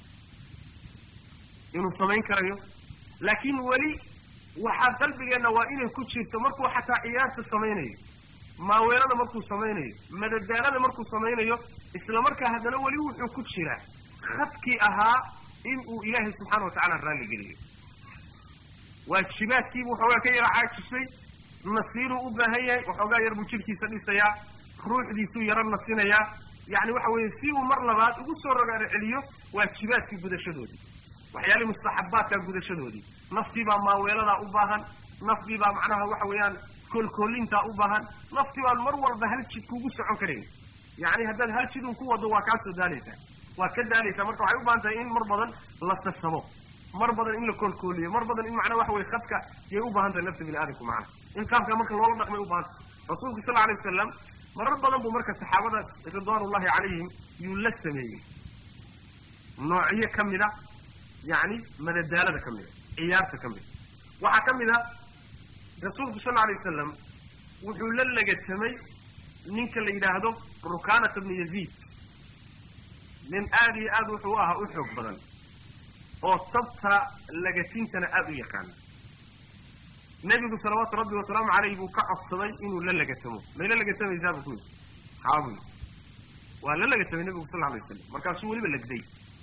inuu samayn karayo laakiin weli waxaa qalbigeenna waa inay ku jirto markuu xataa ciyaarta samaynayo maaweelada markuu samaynayo madadaalada markuu samaynayo isla markaa haddana weli wuxuu ku jiraa khadkii ahaa in uu ilaahay subxaana watacaala raalli geliyo waajibaadkiibu waxoogaa ka yara caajisay nasiiruu u baahan yahay waxoogaa yar buu jidhkiisa dhisayaa ruuxdiisuu yaro nasinayaa yacni waxa weeye si uu mar labaad ugu soo rogaaro celiyo waajibaadkii gudashadoodii waxyaalihii mustaxabaadka gudashadoodii naftii baa maaweeladaa u baahan naftii baa macnaha waxa weeyaan koolkoolintaa u baahan naftii baan mar walba hal jid kugu socon karayn yacni haddaad hal jidun ku wado waa kaa soo daalaysaa waa ka daalaysaa marka waxay u baahan tahay in mar badan la sasabo mar badan in la koolkooliyo mar badan in macnaa waxa weye khadka yay u baahan tahay nafta bini aadamku macnaha in qaabka marka loola dhaqmay u baahan tahay rasuulku sal alay wasalam marar badan buu marka saxaabada ridwaanullahi calayhim yuu la sameeyey noocyo ka mid a yacni madadaalada ka mid a ciyaarta ka mid a waxaa ka mid a rasuulku sal alay wasalam wuxuu la legatamay ninka la yidhaahdo rukanata bnu yaziid nin aada iyo aad wuxuu ahaa u xoog badan oo tabta lagatintana aada u yaqaana nebigu salawaatu rabbi wasalaamu caleyh buu ka codsaday inuu la lagatamo may la lagatamaysaa buu ku yidhi haabuy waa la lagatamay nebigu sal alay wasalam markaasuu weliba legday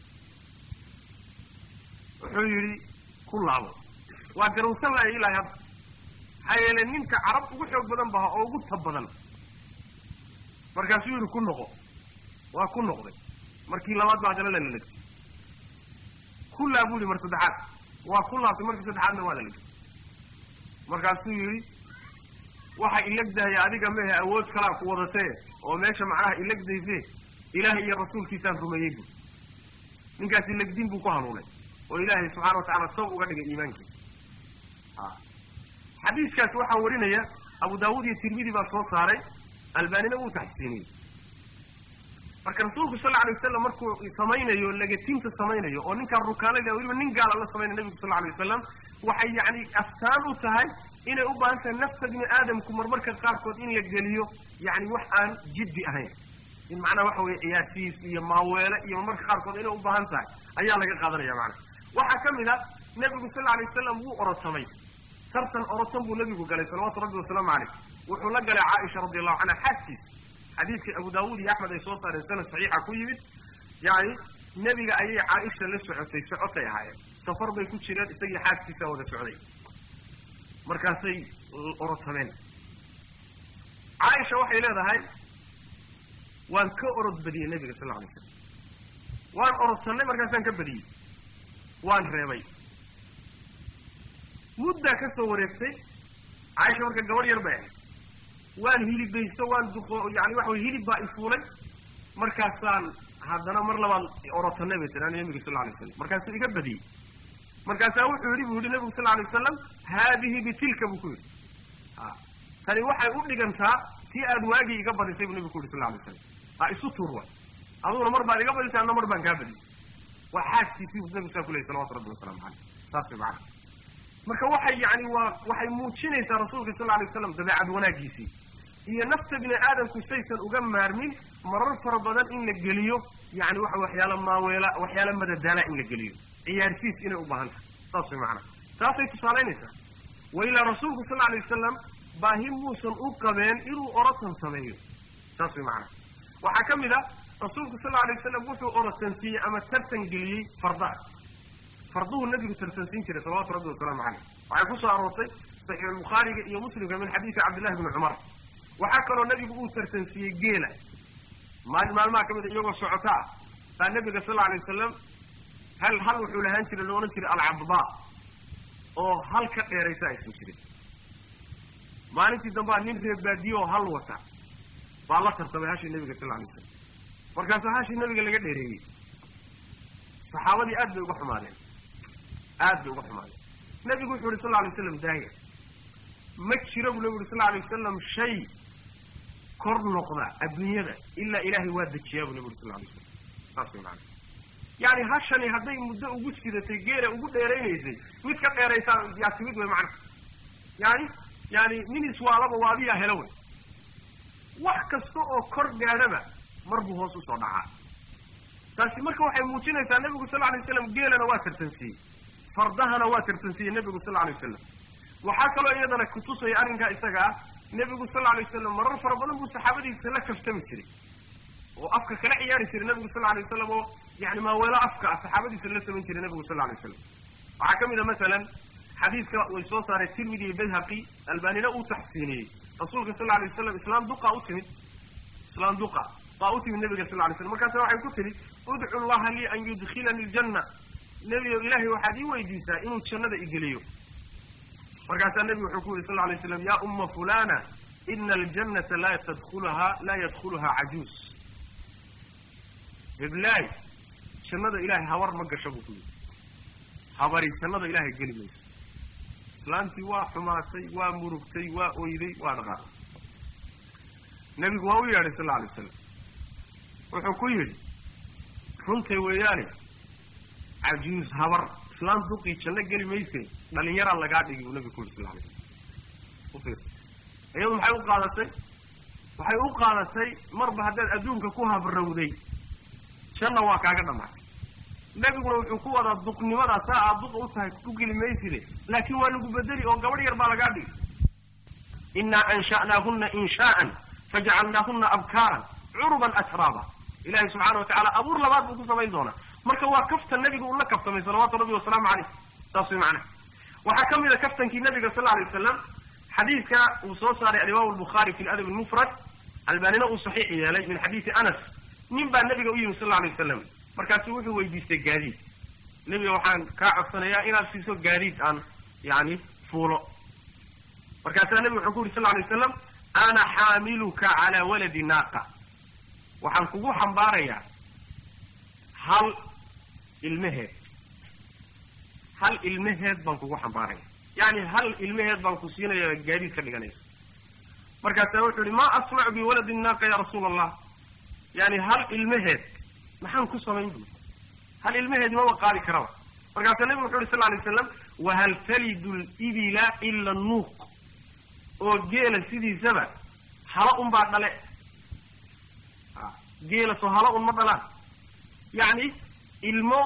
wuxuu yidhi ku laabo waa garowsan laaya ilaahay hadda maxaa yeele ninka carab ugu xoog badan baha oo ugu tab badan markaasuu yidhi ku noqo waa ku noqday markii labaad baa haddana lala legtay ku laa buu yidhi mar saddexaad waa ku laabtay markii saddexaadna waa la legtay markaasuu yidhi waxa ilegdahaya adiga mehe awood kalaa ku wadatee oo meesha macnaha ilegdayse ilaahay iyo rasuulkiisaan rumeeyey bu ninkaasi legdin buu ku hanuunay oo ilaahay subxana wa tacala sab uga dhigay iimaankiisa xadiiskaas waxaa warinaya abu daawuud iyo tirmidi baa soo saaray albaanina wuu taxsiiniyey marka rasuulku sal alay wasalam markuu samaynayo lagatinta samaynayo oo ninkaan rukaanada weliba nin gaala la samaynaya nebigu sal alay wasalam waxay yacni astaan u tahay inay u baahan tahay nafta bini aadamku marmarka qaarkood in la geliyo yacni wax aan jiddi ahayn in macnaha waxa weye ciyaarsiis iyo maaweele iyo marmarka qaarkood inay u baahan tahay ayaa laga qaadanaya macnaha waxaa ka mid a nebigu sal alay wasalam wuu orotamay tartan orotan buu nebigu galay salawaatu rabbi wasalaamu caleyh wuxuu la galay caaisha radi allahu canha xaaskiis xadiidkii abu daawuud iyo axmed ay soo saareen sanad saxiixa ku yimid yani nebiga ayay caaisha la socotay socotay ahaayeen safar bay ku jireen isagii xaaskiisa wada socday markaasay orotameen caaisha waxay leedahay waan ka orod badiyey nebiga sal alay slam waan orodsanay markaasaan ka badiyey waan reebay muddaa ka soo wareegtay caaisha marka gabadh yar bay ahayd waan hilibaysto waan duqo yani waxa way hilib baa ifuulay markaasaan haddana mar labaad orotanay bay tiraan nebiga sal alay wasalam markaasuu iga badiyey markaasaa wuxuu yidhi buu yidhi nebigu sal alay wasalam haadihi bitilka buu ku yidhi a tani waxay u dhigantaa si aad waagii iga badisay buu nebigu ku yidhi sal alay wasalam ha isu tuur way aduguna mar baad iga badisay anna mar baan kaa badiyey waa xaaskiisii buu nebigu saa ku leeyay salawatu rabbi wasalaamu caleyh saas way macana marka waxay yani waa waxay muujinaysaa rasuulka sal alay wasalam dabeecad wanaagiisii iyo nafta bini aadamku saysan uga maarmin marar fara badan in la geliyo yani waxa waxyaala maaweela waxyaala madadaala in la geliyo ciyaarsiis inay u baahan tahay saas way macana taasay tusaalaynaysaa wa ilaa rasuulku sal alay wasalam baahi muusan u qabeen inuu orotan sameeyo saas way macana waxaa ka mid a rasuulku sal alay wasalam wuxuu orotansiiyey ama tartan geliyey fardaha farduhu nebigu tartansiin jiray salawatu rabbi wasalaamu caleyh waxay ku soo aroortay saxiixulbukhaariga iyo muslimka min xadiidi cabdillahi bni cumar waxaa kaloo nebigu uu tartansiiyey geela maali maalmaha ka mid a iyagoo socota ah baa nebiga sal alay wasalam hal hal wuxuu lahaan jiray lo odhan jiray alcabdaa oo hal ka dheeraysa aysan jirin maalintii dambaa nin reer baadiye oo hal wata baa la tartamay hashii nebiga sal alay wasalam markaasuu hashii nebiga laga dheereeyey saxaabadii aad bay uga xumaadeen aad bay uga xumaadeen nebigu wuxuu yidhi sal lla alay waslam daaya ma jiro buu nabigu yuri sal lla alay wasalam shay kor noqda adduunyada ilaa ilaahay waa dejiyaa buu nabi uri sal lla alay waslam saas way macana yani hashani hadday muddo ugu sidatay geela ugu dheeraynaysay mid ka dheeraysaa yaa timid wey macna yani yani nin iswaalaba waa adiyaa helo wey wax kasta oo kor gaadhaba mar buu hoos usoo dhacaa taasi marka waxay muujinaysaa nebigu sal alay waslam geelana waa tartansiiyey fardahana waa tartansiiyey nebigu sal alay wasalam waxaa kaloo iyadana kutusaya arrinkaa isaga ah nebigu sal alay wasalam marar fara badan buu saxaabadiisa la kaftami jiray oo afka kala ciyaari jiray nebigu sal alay wasalam oo yani maaweelo afka ah saxaabadiisa la samayn jiray nebigu sal alay wasalam waxaa ka mid a masalan xadiidka way soo saaray tirmidi iyo bayhaqi albanina uu taxsiiniyey rasuulka sal alay wasalam islaam duqa u timid islaam duqa baa u timid nabiga sal lay slam markaasa waxay ku tidhi udcu llaha lii an yudkhilanii ljanna nebigo ilaahay waxaad ii weydiisaa inuu jannada igeliyo markaasaa nebigu wuxuu ku yidhi sal lay slam ya umma fulana ina aljannata laa tadkhuluha laa yadkhuluhaa cajuus heblaay jannada ilahay habar ma gasho buu ku yidhi habari jannada ilahay geli mayso islaantii waa xumaatay waa murugtay waa oyday waa dhaqaaqay nebigu waa u yeedhay sal alay wasalam wuxuu ku yidhi runtay weeyaane cajuus habar islaan duqii janno geli mayse dhalinyaraa lagaa dhigi buu nebigu ku yidhi sal alay slam iyadu maxay u qaadatay waxay u qaadatay marba haddaad adduunka ku habrawday janna waa kaaga dhammaatay nebiguna wuxuu ku wadaa duqnimadaa saa aad duqa u tahay ku geli mayside laakiin waa lagu bedeli oo gabadh yar baa lagaa dhigi innaa ansha'naahunna inshaa'an fajacalnaahunna abkaaran curuban atraaba ilahi subxaana wa tacala abuur labaad buu ku samayn doonaa marka waa kaftan nebiga uu la kaftamay salawaatu rabbi wasalaamu caleyh saas way macnaha waxaa ka mid a kaftankii nabiga sal alay wasalam xadiidka uu soo saaray alimaamu albukhaari fi ladab almufrad albaanina uu saxiix yeelay min xadiidi anas nin baa nabiga u yimi sal alay wasalam markaasu wuxuu weydiistay gaadiid nebiga waxaan kaa codsanayaa inaad siiso gaadiid aan yani fuulo markaasaa nebiga wuxuu ku yuri sal alay wasalam ana xaamiluka calaa waladi naaqa waxaan kugu xambaarayaa hal ilmeheed hal ilmeheed baan kugu xambaaraya yani hal ilmeheed baan ku siinaya gaadiid ka dhiganaysa markaasaa wuxuu yihi maa asnacu biwaladi naaqa ya rasuula allah yani hal ilmeheed maxaan ku samayn bui hal ilmeheed maba qaadi karaba markaasaa nebigu wuxu yhi sal alay waslam wahal talidu libila ila nuuq oo geela sidiisaba hala un baa dhale geela soo hala un ma dhalaan yacni ilmo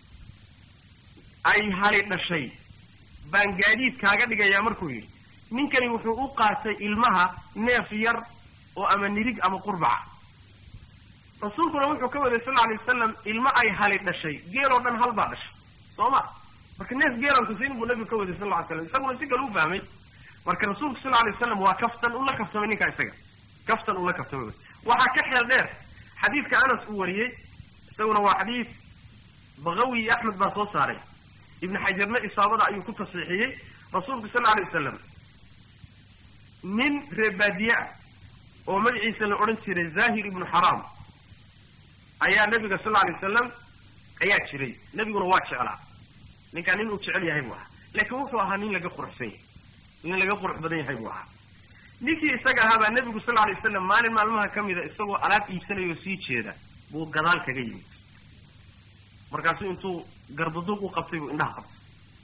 ay hali dhashay baan gaadiid kaaga dhigayaa markuu yidhi ninkani wuxuu u qaatay ilmaha neef yar oo ama nirig ama qurbaca rasuulkuna wuxuu ka waday sal alay wasalam ilmo ay hali dhashay geel oo dhan hal baa dhashay soo ma marka neef geelan kusiin buu nabigu ka waday sal ly slam isaguna si kale u fahmay marka rasuulku sal alay wasalam waa kaftan ula kaftamay ninkaa isaga kaftan ula kaftamay waxaa ka xeel dheer xadiidka anas uu wariyey isaguna waa xadiid bakawi iyo axmed baa soo saaray ibnu xajarna isaabada ayuu ku tasiixiyey rasuulku sal alay wasalam nin reebaadiye ah oo magaciisa la odhan jiray zahir ibnu xaraam ayaa nabiga sal alay wasalam ayaa jiray nebiguna waa jeclaa ninkaa nin uu jecel yahay buu ahaa laakiin wuxuu ahaa nin laga quruxsan yahay nin laga qurux badan yahay buu ahaa ninkii isaga ahaa baa nebigu sal alay wasalam maalin maalmaha ka mida isagoo alaab iibsanayoo sii jeeda buu gadaal kaga yimid markaasuu intuu garbaduuq u qabtay buu indhaha qabtay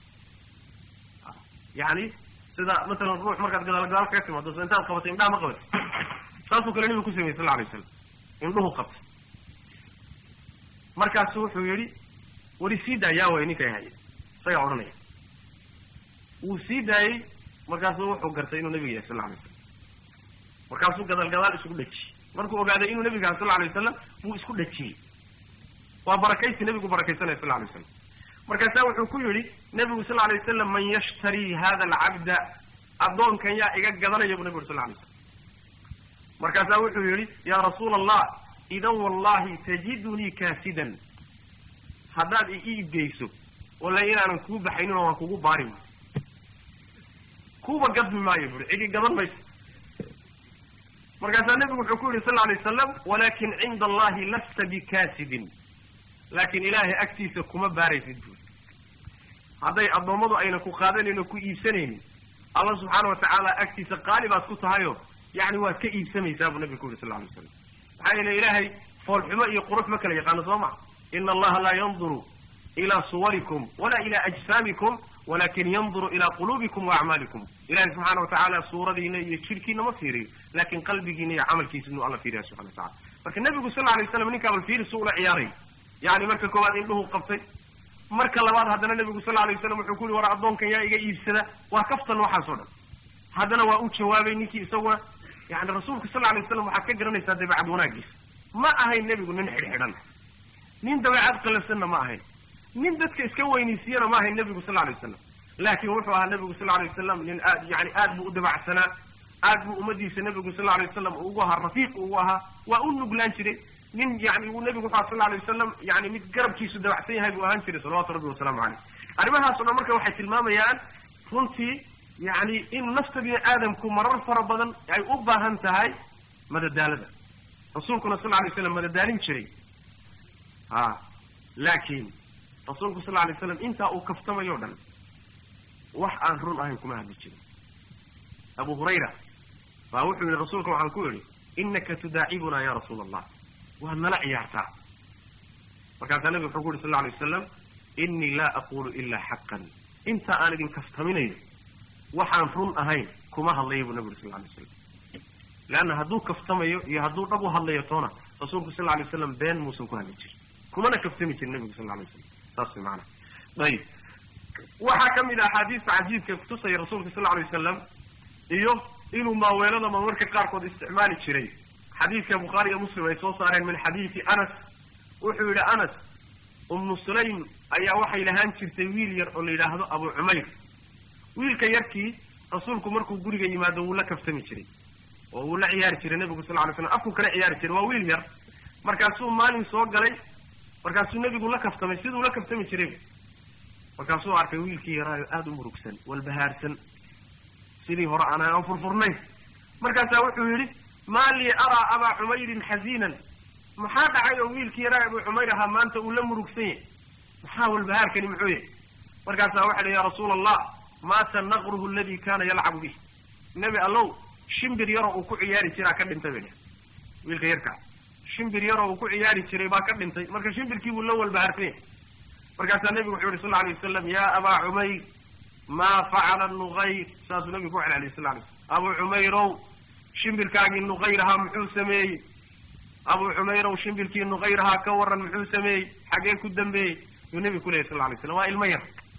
yani sida masalan ruux markaad gadaal gadaal kaga timaado so intaad qabatay indhaha ma qabatay saasuu kale nebigu ku sameeyey sal alay wasalam indhuhu qabtay markaasu wuxuu yidhi weli sii daa yaa way ninkay haya isagaa odhanaya wuu sii daayey markaasuu wuxuu gartay inuu nebiga yahay sal alay wasalam markaasuu gadaal gadaal isugu dhejiyey markuu ogaaday inuu nebiga yahay sal alay wasalam wuu isku dhejiyey waa barakaysi nebigu barakaysanaya sal alay wasalam markaasaa wuxuu ku yidhi nebigu sal alay wasalam man yashtarii hada alcabda addoonkan yaa iga gadanaya buu nebigu uri sal alay wasalam markaasaa wuxuu yidhi yaa rasuula allah idan wallahi tajidunii kaasidan haddaad i iibgeyso walla inaanan kuu baxaynin oo waan kugu baari buui kuuba gadmi maayo buuri cidi gadan mayso markaasaa nebigu wuxuu ku yidhi sal alay wasalam walakin cinda allahi lasta bikaasidin laakiin ilaahay agtiisa kuma baaraysid buuri hadday addoommadu ayna ku qaadanayn oo ku iibsanaynin allah subxaana wa tacaala agtiisa qaali baad ku tahayo yacni waad ka iibsamaysaa buu nabiga ku yuri sal lla alay slam maxaa yeele ilaahay foolxumo iyo qurux ma kala yaqaano soo ma ina allaha laa yanduru ilaa suwarikum walaa ilaa ajsaamikum walakin yanduru ilaa quluubikum wa acmaalikum ilahay subxaana wa tacaala suuradiina iyo jidhkiina ma fiiriyo laakin qalbigiina iyo camalkiisa inuu alla fiiriya subxana wa tacala marka nebigu sal alay waslam ninkaa bal fiiri su ula ciyaaray yani marka koowaad indhuhu qabtay marka labaad haddana nebigu sal alay waslam wuxuu ku yuri war addoonkan yaa iga iibsada waa kaftan waxaasoo dhan haddana waa u jawaabay ninkii isaguna yani rasuulka sal alay waslam waxaad ka garanaysaa dabeecad wanaagiisa ma ahayn nebigu nin xidhxidhan nin dabeecad qalafsanna ma ahayn nin dadka iska weynaysiiyana ma ahayn nebigu sal alay wasalam laakiin wuxuu ahaa nebigu sal alay wasalam nin aad yani aad buu u dabacsanaa aad buu ummadiisa nebigu sal alay wasalam ugu ahaa rafiiq ugu ahaa waa u nuglaan jiray nin yani uu nebigu wuxu aha sal alay wasalam yani mid garabkiisu dabacsan yahay buu ahaan jiray salawatu rabbi wasalaamu caleyh arrimahaas o dhan marka waxay tilmaamayaan runtii yani in nafta bini aadamku marar fara badan ay u baahan tahay madadaalada rasuulkuna sal alay slam madadaalin jiray ha laakiin rasuulku sal alay slam intaa uu kaftamayo dhan wax aan run ahayn kuma hadli jirin abu hurayra baa wuxuu yihi rasuulka waxaan ku idhi inaka tudaacibuna ya rasuula allah waad nala ciyaartaa markaasaa nabiga wuxuu ku yidhi sal lla alay wasalam inii laa aqulu ilaa xaqan inta aan idin kaftaminayo waxaan run ahayn kuma hadlaya buu nabi uri sal lla alay waslam leanna hadduu kaftamayo iyo hadduu dhab u hadlayo toona rasuulku sal lla alay waslam been muusan ku hadli jirin kumana kaftami jirin nabigu sal lla alay waslam saas way maanaa ayib waxaa ka mid ah axaadiista cajiibka kutusaya rasuulka sal lla alay wasalam iyo inuu maaweelada marmarka qaarkood isticmaali jiray xadiidka bukhaari iyo muslim ay soo saareen min xadiidi anas wuxuu yidhi anas ummu sulaym ayaa waxay lahaan jirtay wiil yar oo la yidhaahdo abu cumayr wiilka yarkii rasuulku markuu guriga yimaado wuu la kaftami jiray oo wuu la ciyaari jiray nebigu sal ly slam afku kala ciyaari jiray waa wiil yar markaasuu maalin soo galay markaasuu nebigu la kaftamay siduu la kaftami jiray markaasuu arkay wiilkii yaraayo aada u murugsan walbahaarsan sidii hore aan aan furfurnayn markaasaa wuxuu yidhi maa lii araa abaa cumayrin xaziinan maxaa dhacay oo wiilkii yaraa abu cumayr ahaa maanta uu la murugsan yahay maxaa walbahaarkani muxuu yahay markaasaa waxa dhi ya rasuula allah maata naqruhu aladii kaana yalcabu bih nebi allow shimbir yaroo uu ku ciyaari jiraa ka dhintay bay dheh wiilka yarkaa shimbir yaroo uu ku ciyaari jiray baa ka dhintay marka shimbirkii buu la walbahaarsan yahay markaasaa nebigu wuxuu yihi sal lla alay wasalam ya abaa cumayr maa facala nuqayr saasuu nebigu ku celceliyay sal lay slam abu cumayrow shimbirkaagii nuqayrahaa muxuu sameeyey abu cumayrow shimbirkii nuqayrahaa ka waran muxuu sameeyey xagee ku dambeeyey yuu nebigu ku leeyay sal la alay slam waa ilmo yar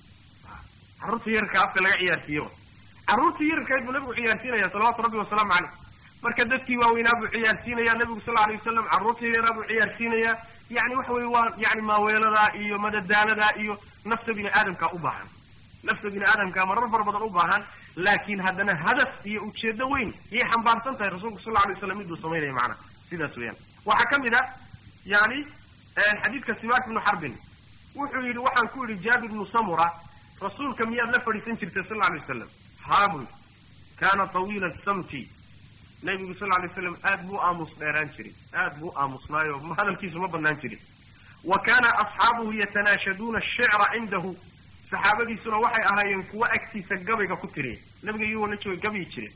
carruurta yarka afka laga ciyaarsiiyo carruurtii yarkayd buu nebigu ciyaarsiinaya salawaatu rabbi wasalaamu caleyh marka dadkii waaweynaa buu ciyaarsiinaya nebigu sal alay wasalam carruurtii yaraa buu ciyaarsiinayaa yani waxa weye waa yani maaweeladaa iyo madadaaladaa iyo nafta bini aadamkaa u baahan nafta bini aadamkaa marar fara badan u baahan laakiin haddana hadaf iyo ujeedo weyn yay xambaarsan tahay rasuulku sal alay waslam miduu samaynaya macnaha sidaas weeyaan waxaa ka mid a yani xadiidka simaak ibnu xarbin wuxuu yidhi waxaan ku yidhi jaabir ibnu samura rasuulka miyaad la fadhiisan jirtay sal alay wasalam haabul kaana tawiila samti nabigu sal alay slam aad buu aamus dheeraan jiray aad buu aamusnaayo hadalkiisu ma banaan jirin wa kaana asxaabuhu yatanaashaduuna ashicra cindahu saxaabadiisuna waxay ahaayeen kuwa agtiisa gabayga ku tiriya nabiga iyagoo la jooga gabayi jireen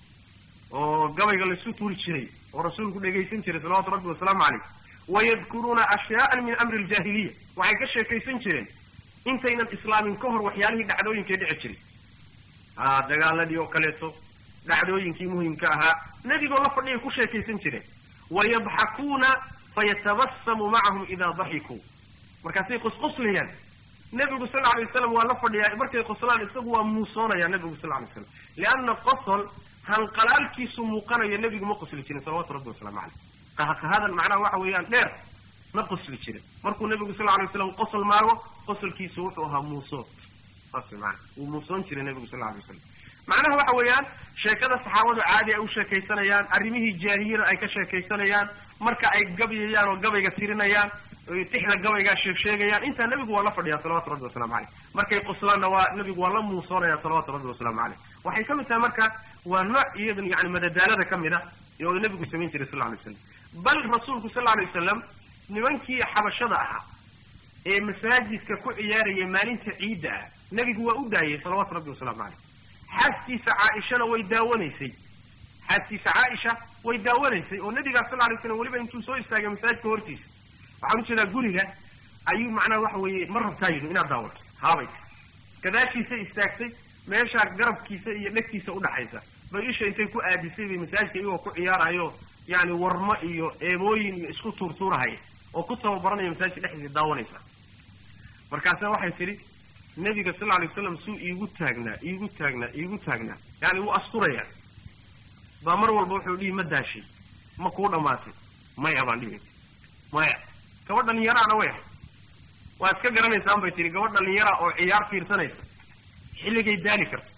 oo gabayga laisu tuuri jiray oo rasuulku dhegaysan jiray salawatu rabbi wasalaamu caleyh wayadkuruuna ashyaaan min amri aljaahiliya waxay ka sheekaysan jireen intaynan islaamin ka hor waxyaalihii dhacdooyinkay dhici jiray a dagaaladii oo kaleeto dhacdooyinkii muhimka ahaa nebigoo la fadhiyay ku sheekaysan jireen wayadxakuuna fayatabasamu macahum idaa daxikuu markaasay qusquslayaan nebigu sal alay waslam waa la fadhiyaa markay qoslaan isagu waa muusoonaya nebigu sal alay slam lianna qosol hanqalaalkiisu muuqanayo nebigu ma qosli jirin salawatu rabbi wasalaamu caleyh qahaqahadan macnaha waxa weeyaan dheer ma qosli jirin markuu nebigu sal alay waslam qosol maago qosolkiisu wuxuu ahaa muusoon saas way maana wuu muusoon jiray nebigu sal alay wasalam macnaha waxa weeyaan sheekada saxaabadu caadi ay u sheekaysanayaan arrimihii jaahiliyada ay ka sheekaysanayaan marka ay gabyayaan oo gabayga tirinayaan tixda gabaygaa sheeg sheegayaan intaa nebigu waa la fadhiyaa salawatu rabbi wasalamu caleyh markay qoslaanna waa nebigu waa la muusoonaya salawatu rabbi wasalaamu caleyh waxay ka mid tahay marka waa nooc iyadan yani madadaalada ka mid a oo nebigu samayn jiray sal alay waslam bal rasuulku sal alay wasalam nimankii xabashada ahaa ee masaajidka ku ciyaaraya maalinta ciidda ah nebigu waa u daayay salawaatu rabbi wasalaamu caleyh xaaskiisa caaishana way daawanaysay xaaskiisa caaisha way daawanaysay oo nabigaa sal alay slam weliba intuu soo istaagay masaajidka hortiisa waxaan ujeedaa guriga ayuu macnaha waxa weeye ma rabtaa yidhi inaad daawato haabay gadaashiisa istaagtay meeshaa garabkiisa iyo dhegtiisa udhaxaysa bay isha intay ku aadisay bay masaajidka iyagoo ku ciyaarayo yani warmo iyo eebooyin iyo isku tuurtuurahaya oo ku tababaranaya masaajidka dhexdiisa daawanaysa markaasa waxay tidhi nebiga sal alay waslam suu iigu taagnaa iigu taagnaa iigu taagnaa yani wuu asturaya baa mar walba wuxuu dhihi ma daashay ma kuu dhammaatay maya baan dhihi maya gabadh dhalinyaraana way ahay waa iska garanaysaan bay tihi gabadh dhalinyara oo ciyaar fiirsanaysa xilligay daali karta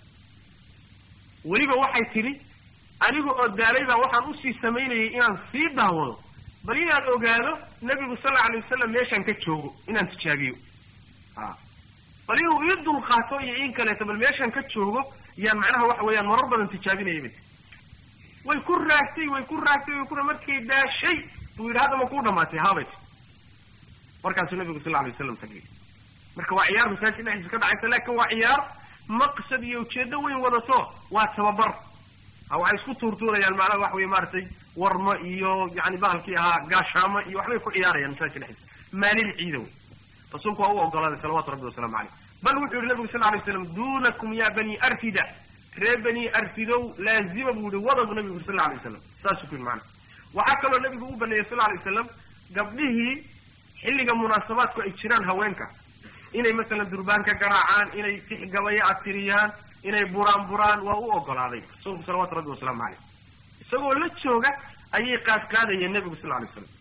weliba waxay tidhi aniga oo daalay baa waxaan usii samaynayay inaan sii daawado bal inaan ogaado nebigu sal alla alay wasalam meeshaan ka joogo inaan tijaabiyo a bal inuu ii dulqaato iyo in kaleeto bal meeshaan ka joogo yaan macnaha waxa weeyaan marar badan tijaabinaya bay tii way ku raagtay way ku raagtay way ku markay daashay buu yidhi hadda ma kuu dhamaatay haabay markaasuu nabigu sal alay waslam tagay marka waa ciyaar masaajid dhexdiisa ka dhacaysa laakin waa ciyaar maqsad iyo ujeedo weyn wadato waa tababar ha waxay isku tuurtuurayaan macnaha waxa weye maaragtay warmo iyo yani bahalkii ahaa gaashaamo iyo waxbay ku ciyaarayaan masaajidka dhexdiisa maalin ciida wey rasuulku waa u ogolaaday salawatu rabbi wasalaamu caleyh bal wuxuu yihi nabigu sal lay slam dunakum ya bani arfida ree bani arfidow laazima buu yihi wada buu nabigu yuri sal la alay waslam saasuu ku yidhi macana waxaa kaloo nabigu u baneeyey sal alay wasalam gabdhihii xilliga munaasabaadku ay jiraan haweenka inay masalan durbaan ka garaacaan inay tixgabayo atiriyaan inay buraan buraan waa u ogolaaday rasuulku salawatu rabbi wasalaamu caleyh isagoo la jooga ayay qaad qaadayeen nebigu sal lay slam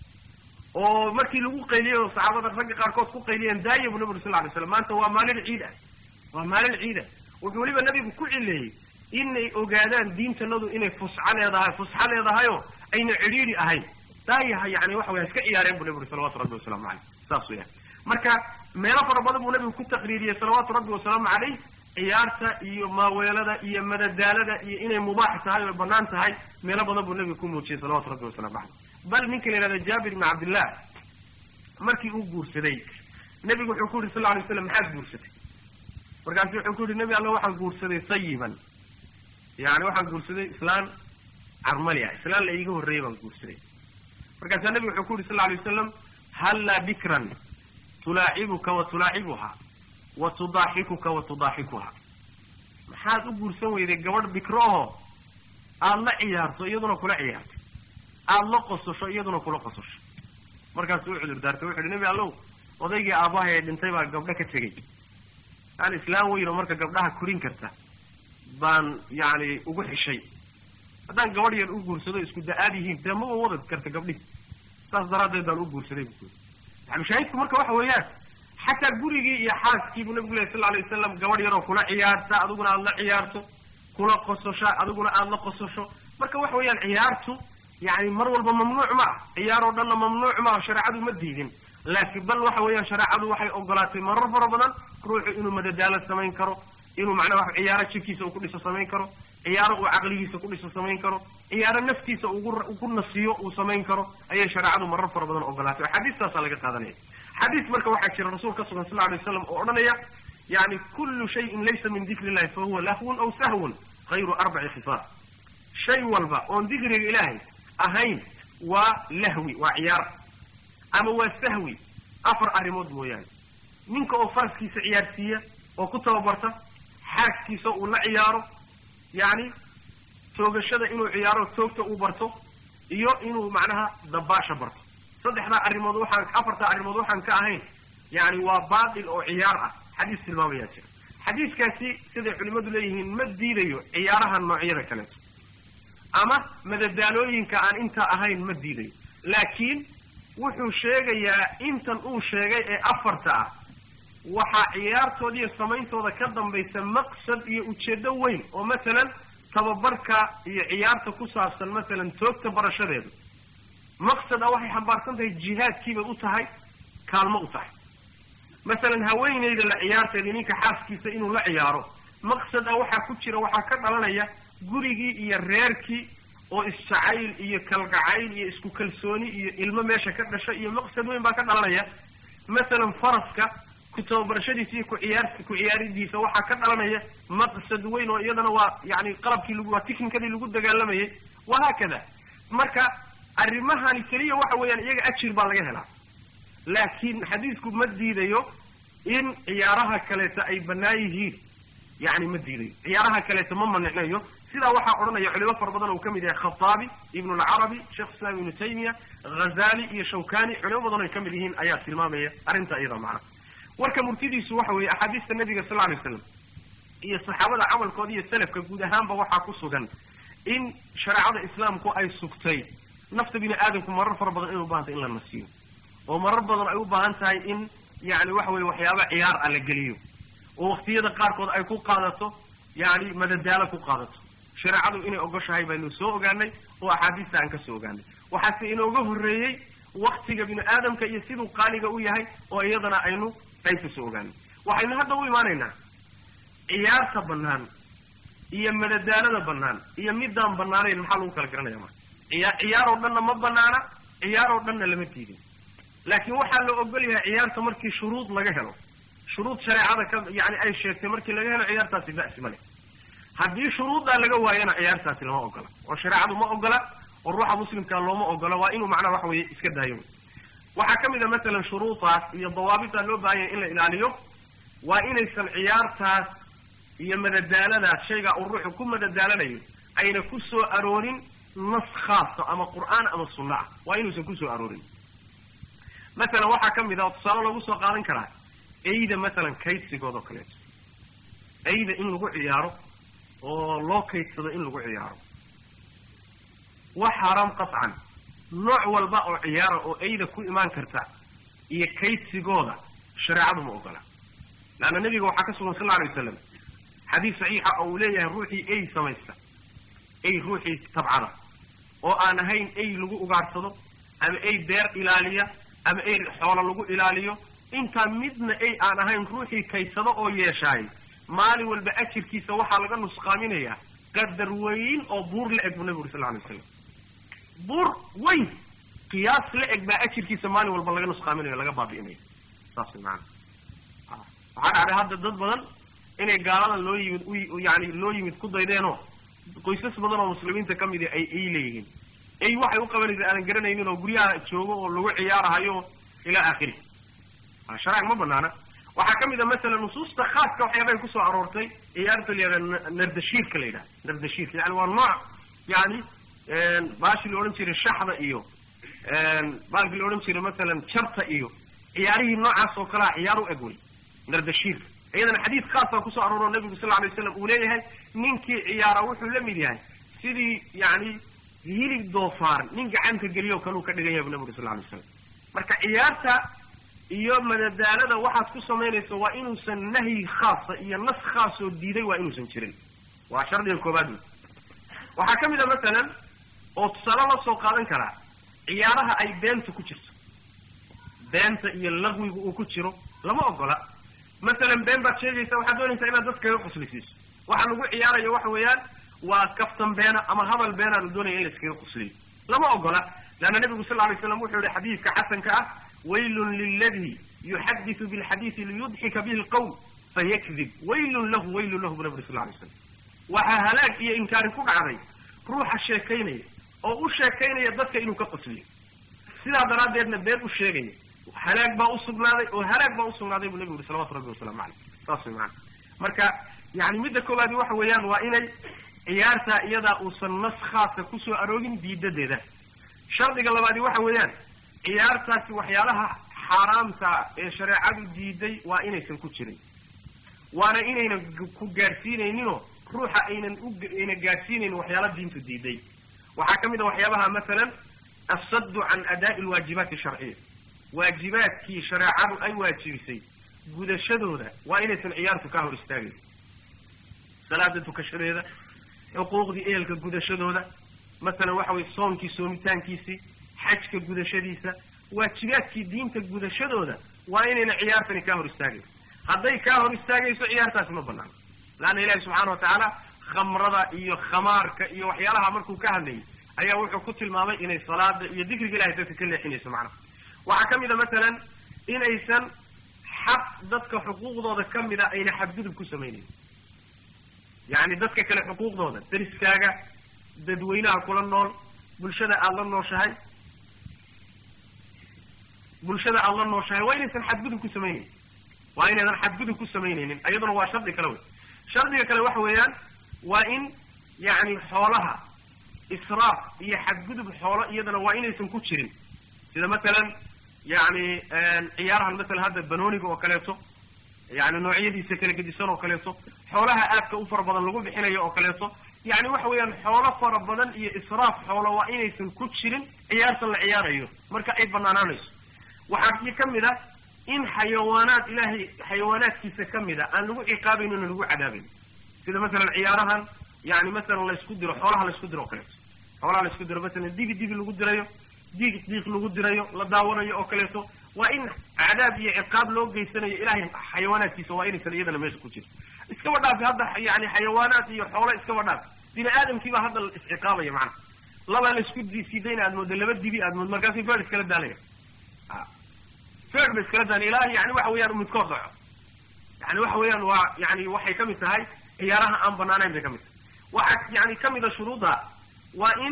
oo markii lagu qayliyey oo saxaabada ragga qaarkood ku qayliyeen daaya buu nabigu sal lay slam maanta waa maalin ciid ah waa maalin ciid ah wuxuu weliba nabigu ku cileeyey inay ogaadaan diintanadu inay fusxa leedahay fusxa leedahayoo ayna cidhiidhi ahayn daayaha yani waxa waya iska ciyaareen buu nabi uri salawatu rabbi wasalaamu caleyh saas weeyaan marka meelo fara badan buu nabigu ku taqriiriyey salawaatu rabbi wasalaamu caleyh ciyaarta iyo maaweelada iyo madadaalada iyo inay mubaax tahay oo banaan tahay meelo badan buu nabigu ku muujiyey salawatu rabbi wasalaamu caleyh bal ninka la yihahda jaabir ibni cabdillah markii uu guursaday nebigu wuxuu ku yidhi sal lay slam maxaad guursatay markaasu wuxuu ku yidhi nebi alla waxaan guursaday sayiban yani waxaan guursaday islaan carmalia islaan la iiga horreeyay baan guursaday markaasaa nebigu wuxuu ku yidhi sal lay wasalam hallaa bikran tulaacibuka wa tulaacibuha wa tudaaxikuka wa tudaaxikuha maxaad u guursan weyday gabadh bikro oo aada la ciyaarto iyaduna kula ciyaarto aada la qososho iyaduna kula qososho markaasuu u cudur daartay wuxu uhi nebi allow odaygii aabbahay ee dhintay baa gabdho ka tegey yani islaam weyn oo marka gabdhaha korin karta baan yani ugu xishay haddaan gabadh yar u guursado isku da-aad yihiin dee maba wada karta gabdhihi saas daraaddeed baan u guursaday bu kuyi maxalushaahidku marka waxa weeyaan xataa gurigii iyo xaaskii buu nabigu lehy sal alay wasalam gabadh yaroo kula ciyaarta adiguna aada la ciyaarto kula qososha adiguna aada la qososho marka waxa weeyaan ciyaartu yani mar walba mamnuuc ma ah ciyaar oo dhanna mamnuuc ma ah shareecadu ma diidin laakiin bal waxa weeyaan shareecadu waxay ogolaatay marar fara badan ruuxu inuu madadaalo samayn karo inuu macnaha wa ciyaaro jirkiisa uu ku dhiso samayn karo ciyaaro uu caqligiisa ku dhiso samayn karo ciyaaro naftiisa ugu nasiyo uu samayn karo ayay shareecadu marar fara badan ogolaatay oo xadiistaasaa laga qaadanaya xadiis marka waxaa jira rasuul ka sugan sal alay waslam oo odhanaya yani kullu shayin laysa min dikri illahi fa huwa lahwun aw sahwun hayru arbaci khisaal shay walba oon dikriga ilaahay ahayn waa lahwi waa ciyaar ama waa sahwi afar arrimood mooyaane ninka oo faraskiisa ciyaarsiiya oo ku tababarta xaaskiisa uu la ciyaaro yani toogashada inuu ciyaaro toogta uu barto iyo inuu macnaha dabaasha barto saddexdaa arrimood waxaan afartaa arrimood waxaan ka ahayn yani waa baatil oo ciyaar ah xadiis tilmaamayaa jira xadiiskaasi siday culimmadu leeyihiin ma diidayo ciyaaraha noocyada kaleeto ama madadaalooyinka aan intaa ahayn ma diidayo laakiin wuxuu sheegayaa intan uu sheegay ee afarta ah waxaa ciyaartooda iyo samayntooda ka dambaysa maqsad iyo ujeedo weyn oo masalan tababarka iyo ciyaarta ku saabsan masalan toogta barashadeedu maqsad ah waxay xambaarsan tahay jihaadkiibay u tahay kaalmo u tahay masalan haweenayda la ciyaarteeda ninka xaaskiisa inuu la ciyaaro maqsad ah waxaa ku jira waxaa ka dhalanaya gurigii iyo reerkii oo isjacayl iyo kalgacayl iyo isku kalsooni iyo ilmo meesha ka dhasha iyo maqsad weyn baa ka dhalanaya masalan faraska ku tababarashadiisa iyo kuciyaar ku ciyaaridiisa waxaa ka dhalanaya maqsad weyn oo iyadana waa yani qalabkii lagu waa tiknikadii lagu dagaalamayay wahaakada marka arrimahani keliya waxa weeyaan iyaga ajir baa laga helaa laakiin xadiisku ma diidayo in ciyaaraha kaleeta ay bannaan yihiin yani ma diidayo ciyaaraha kaleeta ma manicnayo sidaa waxaa odhanaya culimo fara badan uu ka mid yahay khataabi ibnu alcarabi sheekh islam ibnu taymiya ghazali iyo shawkani culimo badan ay ka mid yihiin ayaa tilmaamaya arrinta iyada macna warka murtidiisu waxa weeye axaadiista nabiga sal alay slam iyo saxaabada camalkooda iyo salafka guud ahaanba waxaa ku sugan in shareecada islaamku ay sugtay nafta bini aadamku marar fara badan inay u bahan tahay in la nasiyo oo marar badan ay u baahan tahay in yani waxa weye waxyaaba ciyaar ah la geliyo oo waktiyada qaarkood ay ku qaadato yani madadaalo ku qaadato shareecadu inay ogoshahay baynu soo ogaanay oo axaadiista aan ka soo ogaanay waxaase inooga horreeyey waktiga bini aadamka iyo siduu qaaliga u yahay oo iyadana aynu qayb ka soo ogaanay waxaynu hadda u imaanaynaa ciyaarta bannaan iyo madadaalada bannaan iyo midaan bannaanayn maxaa lagu kala garanaya marka ciyaa ciyaar oo dhanna ma bannaana ciyaar oo dhanna lama diidin laakiin waxaa la ogol yahay ciyaarta markii shuruud laga helo shuruud shareecada ka yani ay sheegtay markii laga helo ciyaartaasi ba'si ma leh haddii shuruuddaa laga waayana ciyaartaasi lama ogola oo shareecadu ma ogola oo ruuxa muslimkaa looma ogola waa inuu macnaha waxa weeye iska daayo waxaa ka mid a masalan shuruudaas iyo dawaabiddaa loo baahan yahay in la ilaaliyo waa inaysan ciyaartaas iyo madadaaladaas shaygaa uu ruuxu ku madadaalanayo ayna ku soo aroorin nas khaasa ama qur'aan ama sunna ah waa inuusan ku soo aroorin masalan waxaa ka mid a oo tusaale loogu soo qaadan karaa eyda masalan kaydsigood oo kaleeto eyda in lagu ciyaaro oo loo kaydsado in lagu ciyaaro wax xaaraam qatcan nooc walba oo ciyaara oo eyda ku imaan karta iyo kaydsigooda shareecadu ma ogola leanna nebiga waxaa ka sugan sal lla alay wasalam xadiis saxiixa oo uu leeyahay ruuxii ey samaysta ey ruuxii tabcada oo aan ahayn ey lagu ugaadhsado ama ey beer ilaaliya ama ey xoolo lagu ilaaliyo intaa midna ey aan ahayn ruuxii kaysado oo yeeshaay maalin walba ajirkiisa waxaa laga nusqaaminayaa qadar weyn oo buur la eg buu nabigu uri sal alay waslam buur weyn qiyaas la eg baa ajirkiisa maalin walba laga nusqaaminayo laga baabi'inaya saas way maana waxaa dhacday hadda dad badan inay gaaladan loo yimid u yani loo yimid ku daydeenoo qoysas badan oo muslimiinta ka midi ay ey leeyihiin ey waxay u qabanaysa aanan garanaynin oo guryaha joogo oo lagu ciyaarahayo ilaa aakhiri sharaac ma banaana waxaa ka mid a masalan nusuusta khaaska waxyaabahay kusoo aroortay ciyaarta la yihahda nardashiirka la yidhaha nardashiirka yani waa nooc yani baashii la odhan jiray shaxda iyo baalkii la odhan jiray masalan jarta iyo ciyaarihii noocaas oo kalea ciyaar u eg wey nardashiirka iyadana xadiid khaasa kusoo arooro nabigu sal alay waslam uu leeyahay ninkii ciyaara wuxuu la mid yahay sidii yani hilib doofaar nin gacanta geliyo kaluu ka dhigan yahay bu nabigu sal alay waslam marka ciyaarta iyo madadaalada waxaad ku samaynayso waa inuusan nahyi khaasa iyo nas khaasoo diiday waa inuusan jirin waa shardiga koobaad wey waxaa ka mid a masalan oo tusaale la soo qaadan karaa ciyaaraha ay beenta ku jirto beenta iyo laqwigu uu ku jiro lama ogola masalan been baad sheegaysa waxaad doonaysaa inaad dad kaga quslisiiso waxa lagu ciyaarayo waxa weeyaan waa kaftan beena ama hadal beenaa la doonaya in la iskaga qusliyo lama ogola leanna nebigu sal alay slam wuxuu yihi xadiidka xasanka ah waylun liladi yuxadisu bilxadiisi liyudxika bihi lqawm fayakdib waylun lahu waylun lahu bu nabi uri sal lay slam waxaa halaag iyo inkaari ku dhacday ruuxa sheekaynaya oo u sheekaynaya dadka inuu ka qosliyo sidaa daraaddeedna been u sheegaya halaag baa usugnaaday oo halaag baa usugnaaday buu nabigu yuri salawatu rabbi wasalaamu caleyh saas way maana marka yani midda koowaadi waxa weeyaan waa inay ciyaartaa iyadaa uusan nas khaasa kusoo aroogin diidadeeda shardiga labaadi waxa weeyaan ciyaartaasi waxyaalaha xaaraamta ee shareecadu diiday waa inaysan ku jirin waana inaynan ku gaadhsiinayninoo ruuxa aynan ayna gaadhsiinaynin waxyaala diintu diiday waxaa ka mid a waxyaabaha masalan assaddu can adaa'i alwaajibaati sharciya waajibaadkii shareecadu ay waajibisay gudashadooda waa inaysan ciyaartu ka hor istaagayn salaada tukashadeeda xuquuqdii ehelka gudashadooda masalan waxa weye soonkii soomitaankiisii xajka gudashadiisa waajibaadkii diinta gudashadooda waa inayna ciyaartani kaa hor istaagayn hadday kaa hor istaagayso ciyaartaasi ma banaano laanna ilaahi subxaana wa tacaala khamrada iyo khamaarka iyo waxyaalaha markuu ka hadlayay ayaa wuxuu ku tilmaamay inay salaada iyo dikriga ilahay dadka ka leexinayso macnaha waxaa ka mid a masalan inaysan xaq dadka xuquuqdooda ka mida ayna xadgudub ku samaynayn yacni dadka kale xuquuqdooda dariskaaga dadweynaha kula nool bulshada aada la nooshahay bulshada aada la nooshahay waa inaysan xadgudub ku samaynayn waa inaydan xadgudub ku samaynaynin iyaduna waa shardi kale wey shardiga kale waxa weeyaan waa in yacni xoolaha israaf iyo xadgudub xoolo iyadana waa inaysan ku jirin sida matalan yacni ciyaarahan masalan hadda banooniga oo kaleeto yani noocyadiisa kala gedisan oo kaleeto xoolaha aadka u fara badan lagu bixinayo oo kaleeto yani waxa weeyaan xoolo fara badan iyo israaf xoolo waa inaysan ku jirin ciyaartan la ciyaarayo marka ay banaanaanayso waxaa ka mid ah in xayawaanaad ilaahay xayawaanaadkiisa ka mid a aan lagu ciqaabayn ona lagu cadaabayn sida masalan ciyaarahan yani masalan laysku diro xoolaha laysku diro oo kaleeto xoolaha laysku diro masalan dibi dibi lagu dirayo diig diiq lagu dirayo la daawanayo oo kaleeto waa in cadaab iyo ciqaab loo geysanayo ilahay xayawaanaadkiisa waa inaysan iyadana meesha ku jirin iskaba dhaafi hadda yani xayawaanaad iyo xoolo iskaba dhaaf bini aadamkiibaa hadda isciqaabaya macana laba laysku siidayna aad moodo laba dibi aad moodo markaasi feer iskala daalaya feer ba iskala daalaya ilaa yani waxa weeyaan midkood dhaco yani waxa weeyaan waa yani waxay ka mid tahay ciyaaraha aan banaanayn bay ka mid tahay waxaa yani ka mid a shuruudda waa in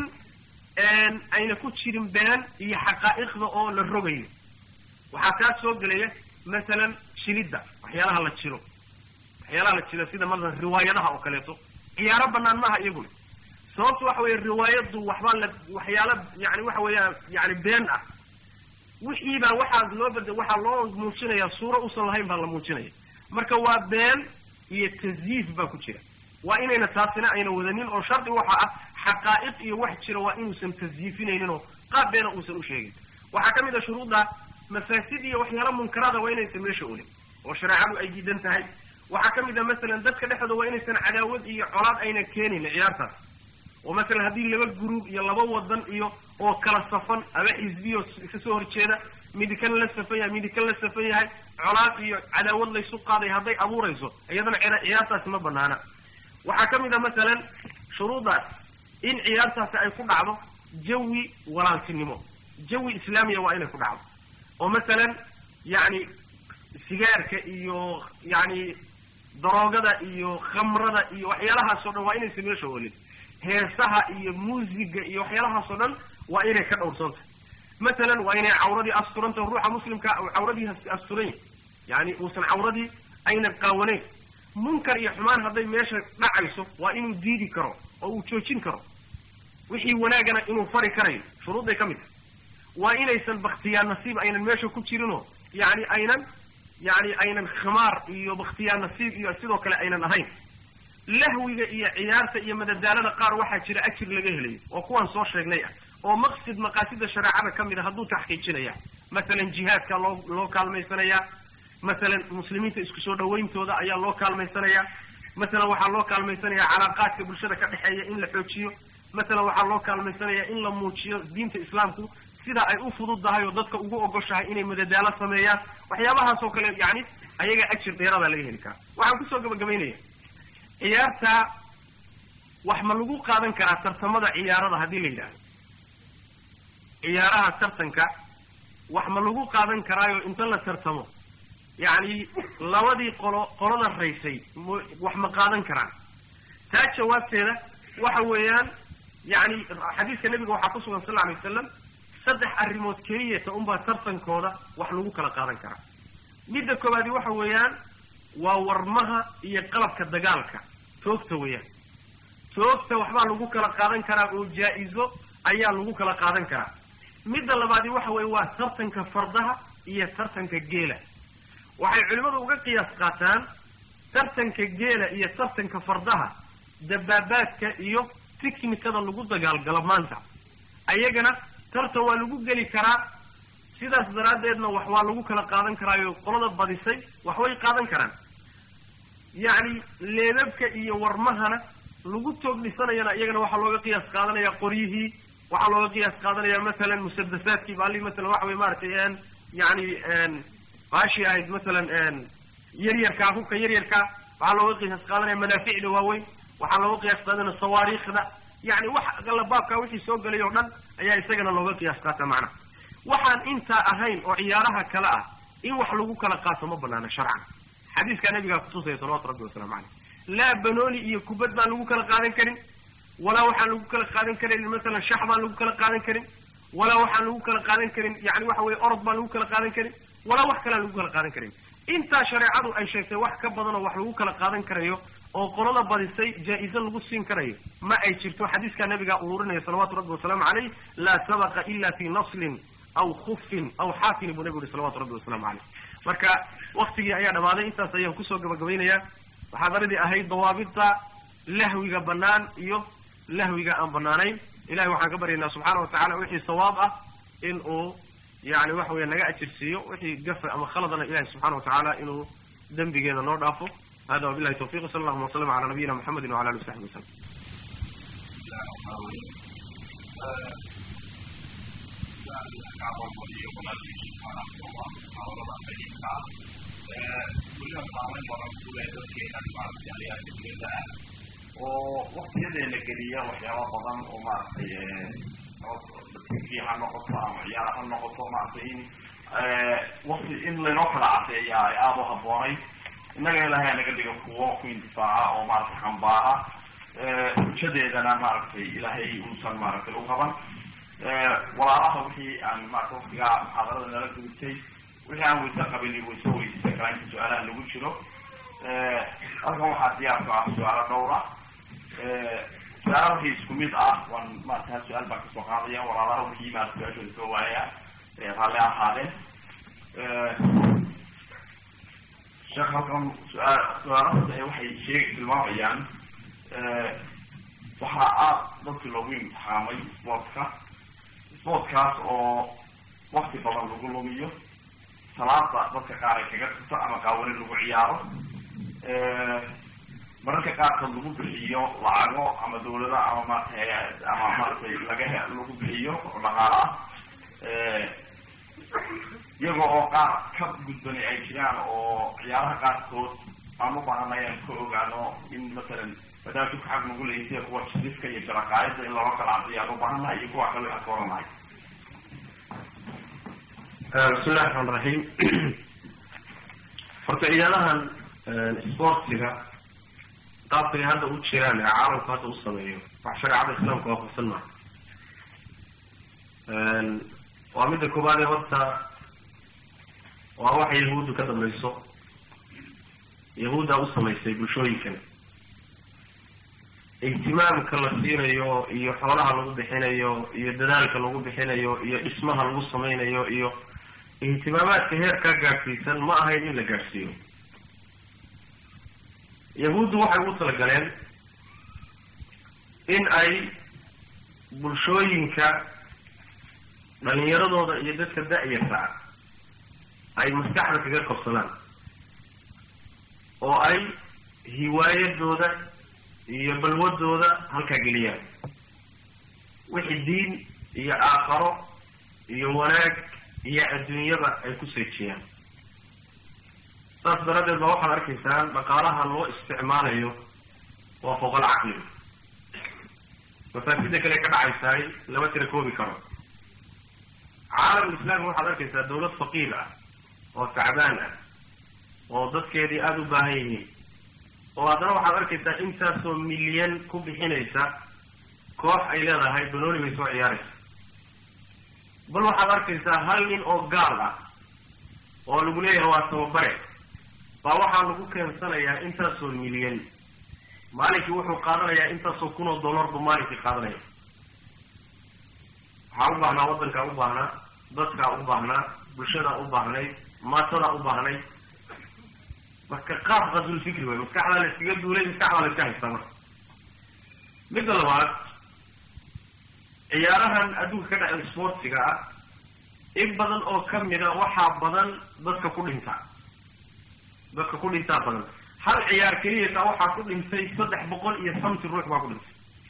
ayna ku jirin been iyo xaqaa'iqda oo la rogayo waxaa kaa soo gelaya masalan jilidda waxyaalaha la jiro waxyaalaha la jiro sida masalan riwaayadaha oo kaleeto ciyaaro banaan maaha iyaguna sababtu waxa weeye riwaayaddu waxbaa la waxyaala yani waxa weeyaan yani been ah wixiibaa waxaa loo bad waxaa loo muujinayaa suuro usan lahayn baa la muujinaya marka waa been iyo tasyiif baa ku jira waa inayna taasina ayna wadanin oo shardi waxa ah xaqaa'iq iyo wax jira waa inuusan tasyiifinaynin oo qaab beena uusan u sheegin waxaa ka mid a shuruudda mafaasid iyo waxyaala munkaraada waa inaysan meesha olin oo shareecadu ay diidan tahay waxaa ka mid a masalan dadka dhexdooda waa inaysan cadaawad iyo colaad ayna keenin ciyaartaas oo masalan haddii laba guruub iyo laba wadan iyo oo kala safan ama xisbiyo ka soo horjeeda midi kan la safan yahay midi kan la safan yahay colaad iyo cadaawad laysu qaaday hadday abuurayso iyadana ciyaartaasi ma banaana waxaa ka mid a masalan shuruuddaas in ciyaartaasi ay ku dhacdo jawi walaaltinimo jawi islaamiya waa inay ku dhacdo oo masalan yacni sigaarka iyo yacni daroogada iyo khamrada iyo waxyaalahaas o dhan waa inaysan meesha olin heesaha iyo muusiga iyo waxyaalahaas oo dhan waa inay ka dhowrsanta masalan waa inay cawradii asturanta ruuxa muslimka cawradii asturan yahy yani uusan cawradii aynan qaawanayn munkar iyo xumaan hadday meesha dhacayso waa inuu diidi karo oo uu joojin karo wixii wanaagana inuu fari karayo shuruudday ka mid tahay waa inaysan baktiyaa nasiib aynan meesha ku jirinoo yani aynan yani aynan khimaar iyo baktiyaa nasiib iyo sidoo kale aynan ahayn lahwiga iyo ciyaarta iyo madadaalada qaar waxaa jira ajir laga helayo oo kuwaan soo sheegnay ah oo maqsid maqaasida shareecada ka mid a hadduu taxqiijinaya masalan jihaadka loo loo kaalmaysanayaa masalan muslimiinta isku soo dhawayntooda ayaa loo kaalmaysanayaa masalan waxaa loo kaalmaysanayaa calaaqaadka bulshada ka dhexeeya in la xoojiyo masalan waxaa loo kaalmaysanayaa in la muujiyo diinta islaamku sida ay u fududdahay oo dadka ugu ogoshahay inay madadaalo sameeyaan waxyaabahaas oo kale yani ayaga ajir dheeradaa laga heli karaa waxaan kusoo gabagabaynaya ciyaarta wax ma lagu qaadan karaa tartamada ciyaarada haddii la yidhaahdo ciyaaraha tartanka wax ma lagu qaadan karaayo inta la tartamo yacni labadii qolo qolada raysay m wax ma qaadan karaan taa jawaabteeda waxa weeyaan yani xadiiska nebiga waxaa ku sugan sal lla alay wasalam saddex arrimood keliyata unbaa tartankooda wax lagu kala qaadan karaa midda koowaadi waxa weeyaan waa warmaha iyo qalabka dagaalka toogta weeyaan toogta waxbaa lagu kala qaadan karaa oo jaa-izo ayaa lagu kala qaadan karaa midda labaadi waxa weeye waa tartanka fardaha iyo tartanka geela waxay culimmadu uga qiyaas qaataan tartanka geela iyo tartanka fardaha dabaabaadka iyo tiknikada lagu dagaalgalo maanta ayagana tartan waa lagu geli karaa sidaas daraaddeedna wax waa lagu kala qaadan karaayo qolada badisay wax way qaadan karaan yacni leebabka iyo warmahana lagu toog dhisanayana iyagana waxaa looga qiyaas qaadanaya qoryihii waxaa looga qiyaas qaadanaya masalan musadasaadkii baali masalan waxa wey maaragtay yani baashii ahayd masalan yaryarkaa hubka yaryarkaa waxaa looga qiyaas qaadanaya madaaficda waaweyn waxaa looga qiyaas qaadanaya sawaariikhda yani wax alla baabkaa wixii soo gelay oo dhan ayaa isagana looga qiyaas qaata macnaha waxaan intaa ahayn oo ciyaaraha kale ah in wax lagu kala qaato ma banaana sharcan xadiiskaa nabigaa kutusaya salawatu rabbi wasalaamu caleyh laa banooni iyo kubad baan lagu kala qaadan karin walaa waxaan lagu kala qaadan karin masalan shax baan lagu kala qaadan karin walaa waxaan lagu kala qaadan karin yani waxa weye orod baan lagu kala qaadan karin walaa wax kalean lagu kala qaadan karin intaa shareecadu ay sheegtay wax ka badanoo wax lagu kala qaadan karayo oo qolada badisay jaa-iso lagu siin karayo ma ay jirto xadiiskaa nabigaa ururinaya salawaatu rabbi wasalaamu caleyh laa sabaqa ila fi naslin aw khufin aw xaafini buu nabigu yihi salawatu rabbi wasalaamu caleyh marka waktigii ayaa dhamaaday intaas ayaan kusoo gabagabaynayaa muxaadaradii ahayd dawaabidda lahwiga bannaan iyo lahwiga aan bannaanayn ilahay waxaan ka baryaynaa subxaana wa tacala wixii sawaab ah in uu yani waxa weya naga ajirsiiyo wixii gafa ama khaladana ilahay subxana wa tacaala inuu dembigeeda noo dhaafo hada wabilahi tawfiq sala allahuma waslama cala nabiyina mxamedi wala ali wasaxbi waslm oo waktiyadeena geliya waxyaaba badan oo maaragtay tv ha noqoto ama ciyaar ha noqoto maaragtay in wakti in laynoo kala cadeeya ay aada u habboonay innaga ilahay anaga dhiga kuwo ku indifaaca oo maaragtay xambaara xujadeedana maaragtay ilaahay uusan maaragtay u qaban walaalaha wixii aan maarata waktigaa muxaadarada nala gudubtay wixii aan weyse qabin wayse weydiisan karaa inta su-aalaha lagu jiro halkan waxaa diyaarka ah su-aalo dhowra su-aalaha wixii isku mid ah waan maarata hal su-aal baan kasoo qaadaya walaalaha wixii maarata su-aashooda soo waaya raalli ahaadeen sheekh halkan su-aal su-aalahooda waxay sheeg tilmaamayaan waxaa aad dadkii loogu imtixaamay sportka sportkaas oo wakti badan lagu lumiyo salaada dadka qaar ay kaga tagto ama qaawani lagu ciyaaro mararka qaarkood lagu bixiyo lacago ama dawlada ama maarata ama maaragtay laga lagu bixiyo dhaqaala ah iyaga oo qaar ka gudbani ay jiraan oo ciyaaraha qaarkood aan u baahanay aan ka ogaano in masalan maadaama dubka xag nagu leysay kuwa jisifka iyo jaraqaayada in looga kala cadiyo aan u baahannahay iyo kuwa kale aan ka oranahay bismi llahi raxmaan raxiim horta ciyaadahan sportiga qaabkay hadda u jiraan ee caalamku hadda u sameeyo wax shareecada islaamka waafaqsan maaha waa midda koobaad ee horta waa waxa yahuuddu ka dambayso yahuuddaa u samaysay bulshooyinkan ihtimaamka la siinayo iyo xoolaha lagu bixinayo iyo dadaalka lagu bixinayo iyo dhismaha lagu samaynayo iyo ihtimaamaadka heerkaa gaadhsiisan ma ahayn in la gaadhsiiyo yahuuddu waxay ugu talagaleen in ay bulshooyinka dhalinyaradooda iyo dadka da-yarta ah ay maskaxda kaga qabsadaan oo ay hiwaayadooda iyo balwadooda halkaa geliyaan wixii diin iyo aakharo iyo wanaag iyo adduunyaba ay ku seejiyaan saas daraaddeed ba waxaad arkaysaan dhaqaalaha loo isticmaalayo waa fooqal caqliga mafaasida kale ka dhacaysaay lama tira koobi karo caalamul islaami waxaad arkaysaa dawlad faqiir ah oo tacbaan ah oo dadkeedii aada u baahan yihiin oo haddana waxaad arkaysaa intaasoo milyan ku bixinaysa koox ay leedahay banooni bay soo ciyaaraysa bal waxaad arkaysaa hal nin oo gaal ah oo lagu leeyahay waa tababare baa waxaa lagu keensanayaa intaasoo milyan maalinkii wuxuu qaadanayaa intaasoo kun oo dollar buu maalinkii qaadanaya waxaa u baahnaa waddankaa u baahnaa dadkaa u baahnaa bulshadaa u baahnayd maatadaa u baahnayd marka qaab qadulfikri way maskaxdaa la iskaga duulay maskaxdaa la iska haystaa marka midda labaad ciyaarahan adduunka ka dhaca sportsiga ah in badan oo ka mida waxaa badan dadka ku dhintaa dadka ku dhintaa badan hal ciyaar keliyata waxaa ku dhintay saddex boqol iyo samti ruux baa ku dhintay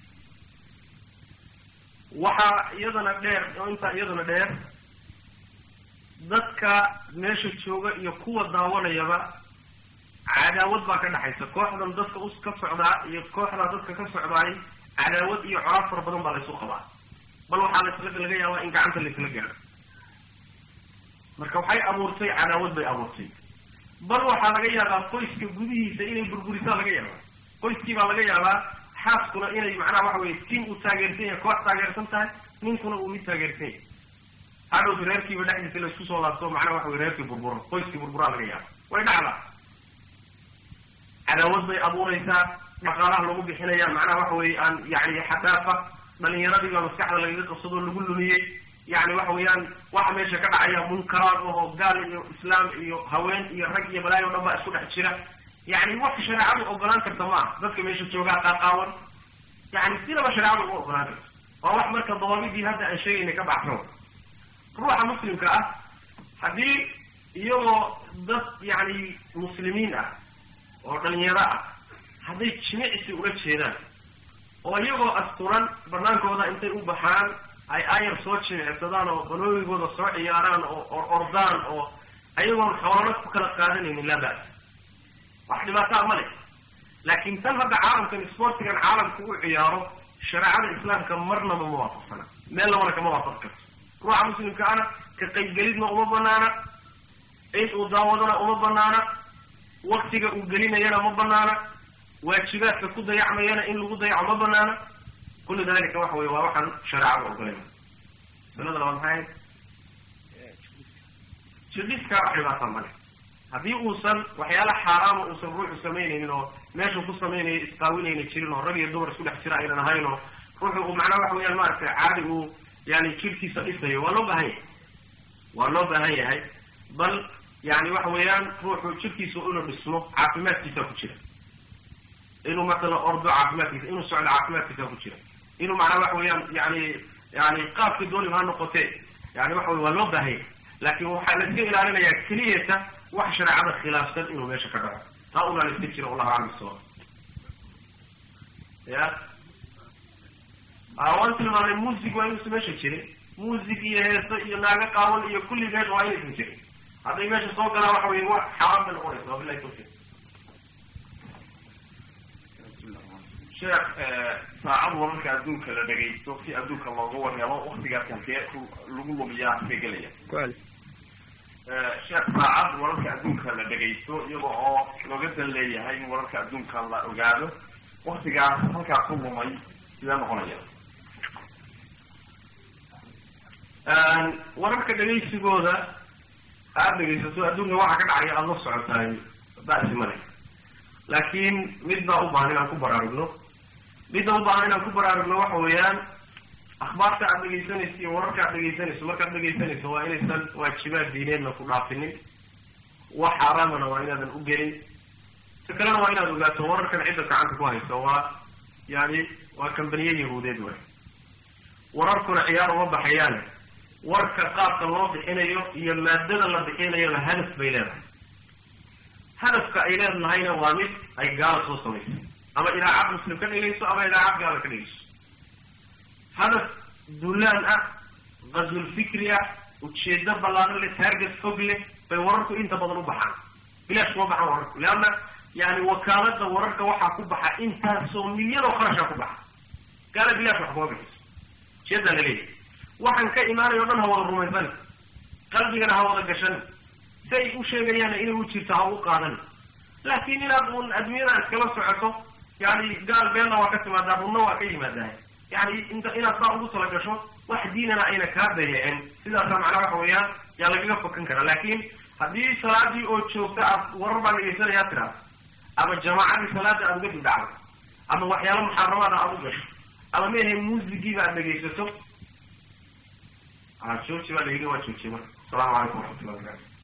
waxaa iyadana dheer oo intaa iyadana dheer dadka meesha jooga iyo kuwa daawanayaba cadaawad baa ka dhexaysa kooxdan dadka us ka socdaa iyo kooxdaa dadka ka socdaay cadaawad iyo coraab fara badan baa laysu qabaa bal waxaa lasla laga yaabaa in gacanta laysla gaadho marka waxay abuurtay cadaawad bay abuurtay bal waxaa laga yaabaa qoyska gudihiisa inay burburisaa laga yaabaa qoyskii baa laga yaabaa xaaskuna inay macnaha waxa weye tim uu taageersan yahay koox taageersan tahay ninkuna uu mid taageersan yahay hadhowta reerkiiba dhexdiisa la isku soo laabto macnaha waxa weye reerkii burburo qoyskii burburaa laga yaaba way dhacdaa cadaawad bay abuuraysaa dhaqaalaha lagu bixinaya macnaha waxa weye aan yani xadaafa dhalinyaradii baa maskaxda lagaga qabsadoo lagu lumiyey yani waxa weeyaan waxa meesha ka dhacaya munkaraad oo gaal iyo islaam iyo haween iyo rag iyo balaayo o dhan baa isku dhex jira yani wax shareecadu ogolaan karta maaha dadka meesha joogaa qaaqaawan yani sidaba shareecadu uma ogolaan karto waa wax marka dawaabidii hadda aan sheegayna ka baxsan ruuxa muslimka ah haddii iyagoo dad yani muslimiin ah oo dhalinyaro ah hadday jimicsi ula jeedaan oo iyagoo asturan banaankooda intay u baxaan ay ayar soo jimicsadaan oo banoogigooda soo ciyaaraan oo or ordaan oo ayagoon xoolana ku kala qaadanaynin laa ba'as wax dhibaataa ma leh laakiin tan hadda caalamkan sportigan caalamku u ciyaaro shareecada islaamka marnaba ma waafaqsana meel labana kama waafaqi karto ruuxa muslimka ana ka qaybgelidna uma banaana in uu daawadana uma banaana waktiga uu gelinayana ma banaana waajibaadka ku dayacmayana in lagu dayaco ma banaana kullu dalika waxa weye waa waxaan shareecada ogolayna masalada labaad maxay ahayd jiliska wax dhibaataa male haddii uusan waxyaala xaaraama uusan ruuxu samaynaynin oo meeshuu ku samaynayo isqaawinayna jirin oo rag iyo dumar isku dhex jira aynan ahayn oo ruuxu uu macnaha waxa weyaan maaragtay caadi uu yani jirkiisa dhisayo waa loo baahan yahay waa loo baahan yahay bal yani waxa weeyaan ruuxu jirkiisa inuu dhismo caafimaadkiisa ku jira inuu matala ordo caafimaadkiisa inuu socdo caafimaadkiisa ku jira inuu macnaha waxa weeyaan yani yani qaabkii dooniba ha noqotee yani waxa wey waa loo baahan yahay laakin waxaa la iska ilaalinayaa keliyata wax shareecada khilaafsan inuu meesha ka dhaco taa unaa la iska jira wallahu aclam bisawab ya waan tilmaamay muusig waa inuusan meesha jirin muusig iyo heeso iyo naago qaawan iyo kulli meesha waa inaysan jirin hadday meesha soo galaan waxa wey wa xaaraan bay noqonaysa wabilahi tawfiq sheekh saacad wararka adduunka la dhagaysto si adduunka looga warhelo waktigaas halkee lagu lumiyaa halkee gelaya sheekh saacad wararka adduunka la dhagaysto iyaga oo looga dan leeyahay in wararka adduunka la ogaado waktigaas halkaa ku lumay sidee noqonaya wararka dhagaysigooda aada dhegaysato adduunka waxa ka dhacaya aada la socotaay ba'si male laakiin mid baa u baahan inaan ku baraarugno midda u baahan inaan ku baraarugno waxa weeyaan akhbaarta aad dhegaysanayso iyo wararka aad dhegaysanayso markaad dhegaysanayso waa inaysan waajibaad diineedna ku dhaafinin wax xaaraamana waa inaadan u gelin si kalena waa inaad ogaato wararkan cidda gacanta ku hayso waa yani waa kambaniye yahuudeed way wararkuna ciyaar uma baxayaane warka qaabka loo bixinayo iyo maadada la bixinayoba hadaf bay leedahay hadafka ay leedahayna waa mid ay gaala soo samaysay ama idaacad muslim ka dhigayso ama idaacad gaala ka dhigayso hadaf dulaan ah qazul fikri ah ujeedo ballaaran leh taarget fog leh bay wararku inta badan u baxaan bilaash kuma baxaan wararku leanna yani wakaalada wararka waxaa ku baxa intaasoo milyan oo kharashaa ku baxa gaala bilaash wax kuma bixiso ujeedaa la leeyahay waxaan ka imaanayo o dhan ha wada rumaysan qalbigana ha wada gashan si ay u sheegayaanna inay u jirto ha u qaadan laakiin inaad uun adduunyada iskala socoto yani gaal beenna waa ka timaadaa runna waa ka yimaadaa yani inta inaad saa ugu tala gasho wax diinana ayna kaa dayacin sidaasa macnaa waxa weeyaan yaa lagaga fokan karaa laakiin haddii salaadii oo joogta aad warar baa dhegaysanayaa tiraada ama jamaacadii salaada aad uga dibdhacdo ama waxyaala muxaaramaada aad u gasho ama meahe muusigiiba aad dhegaysato jooji baa la yidhi waa joojiye marka asalamu calaykum waraxmatullahi wabarakatu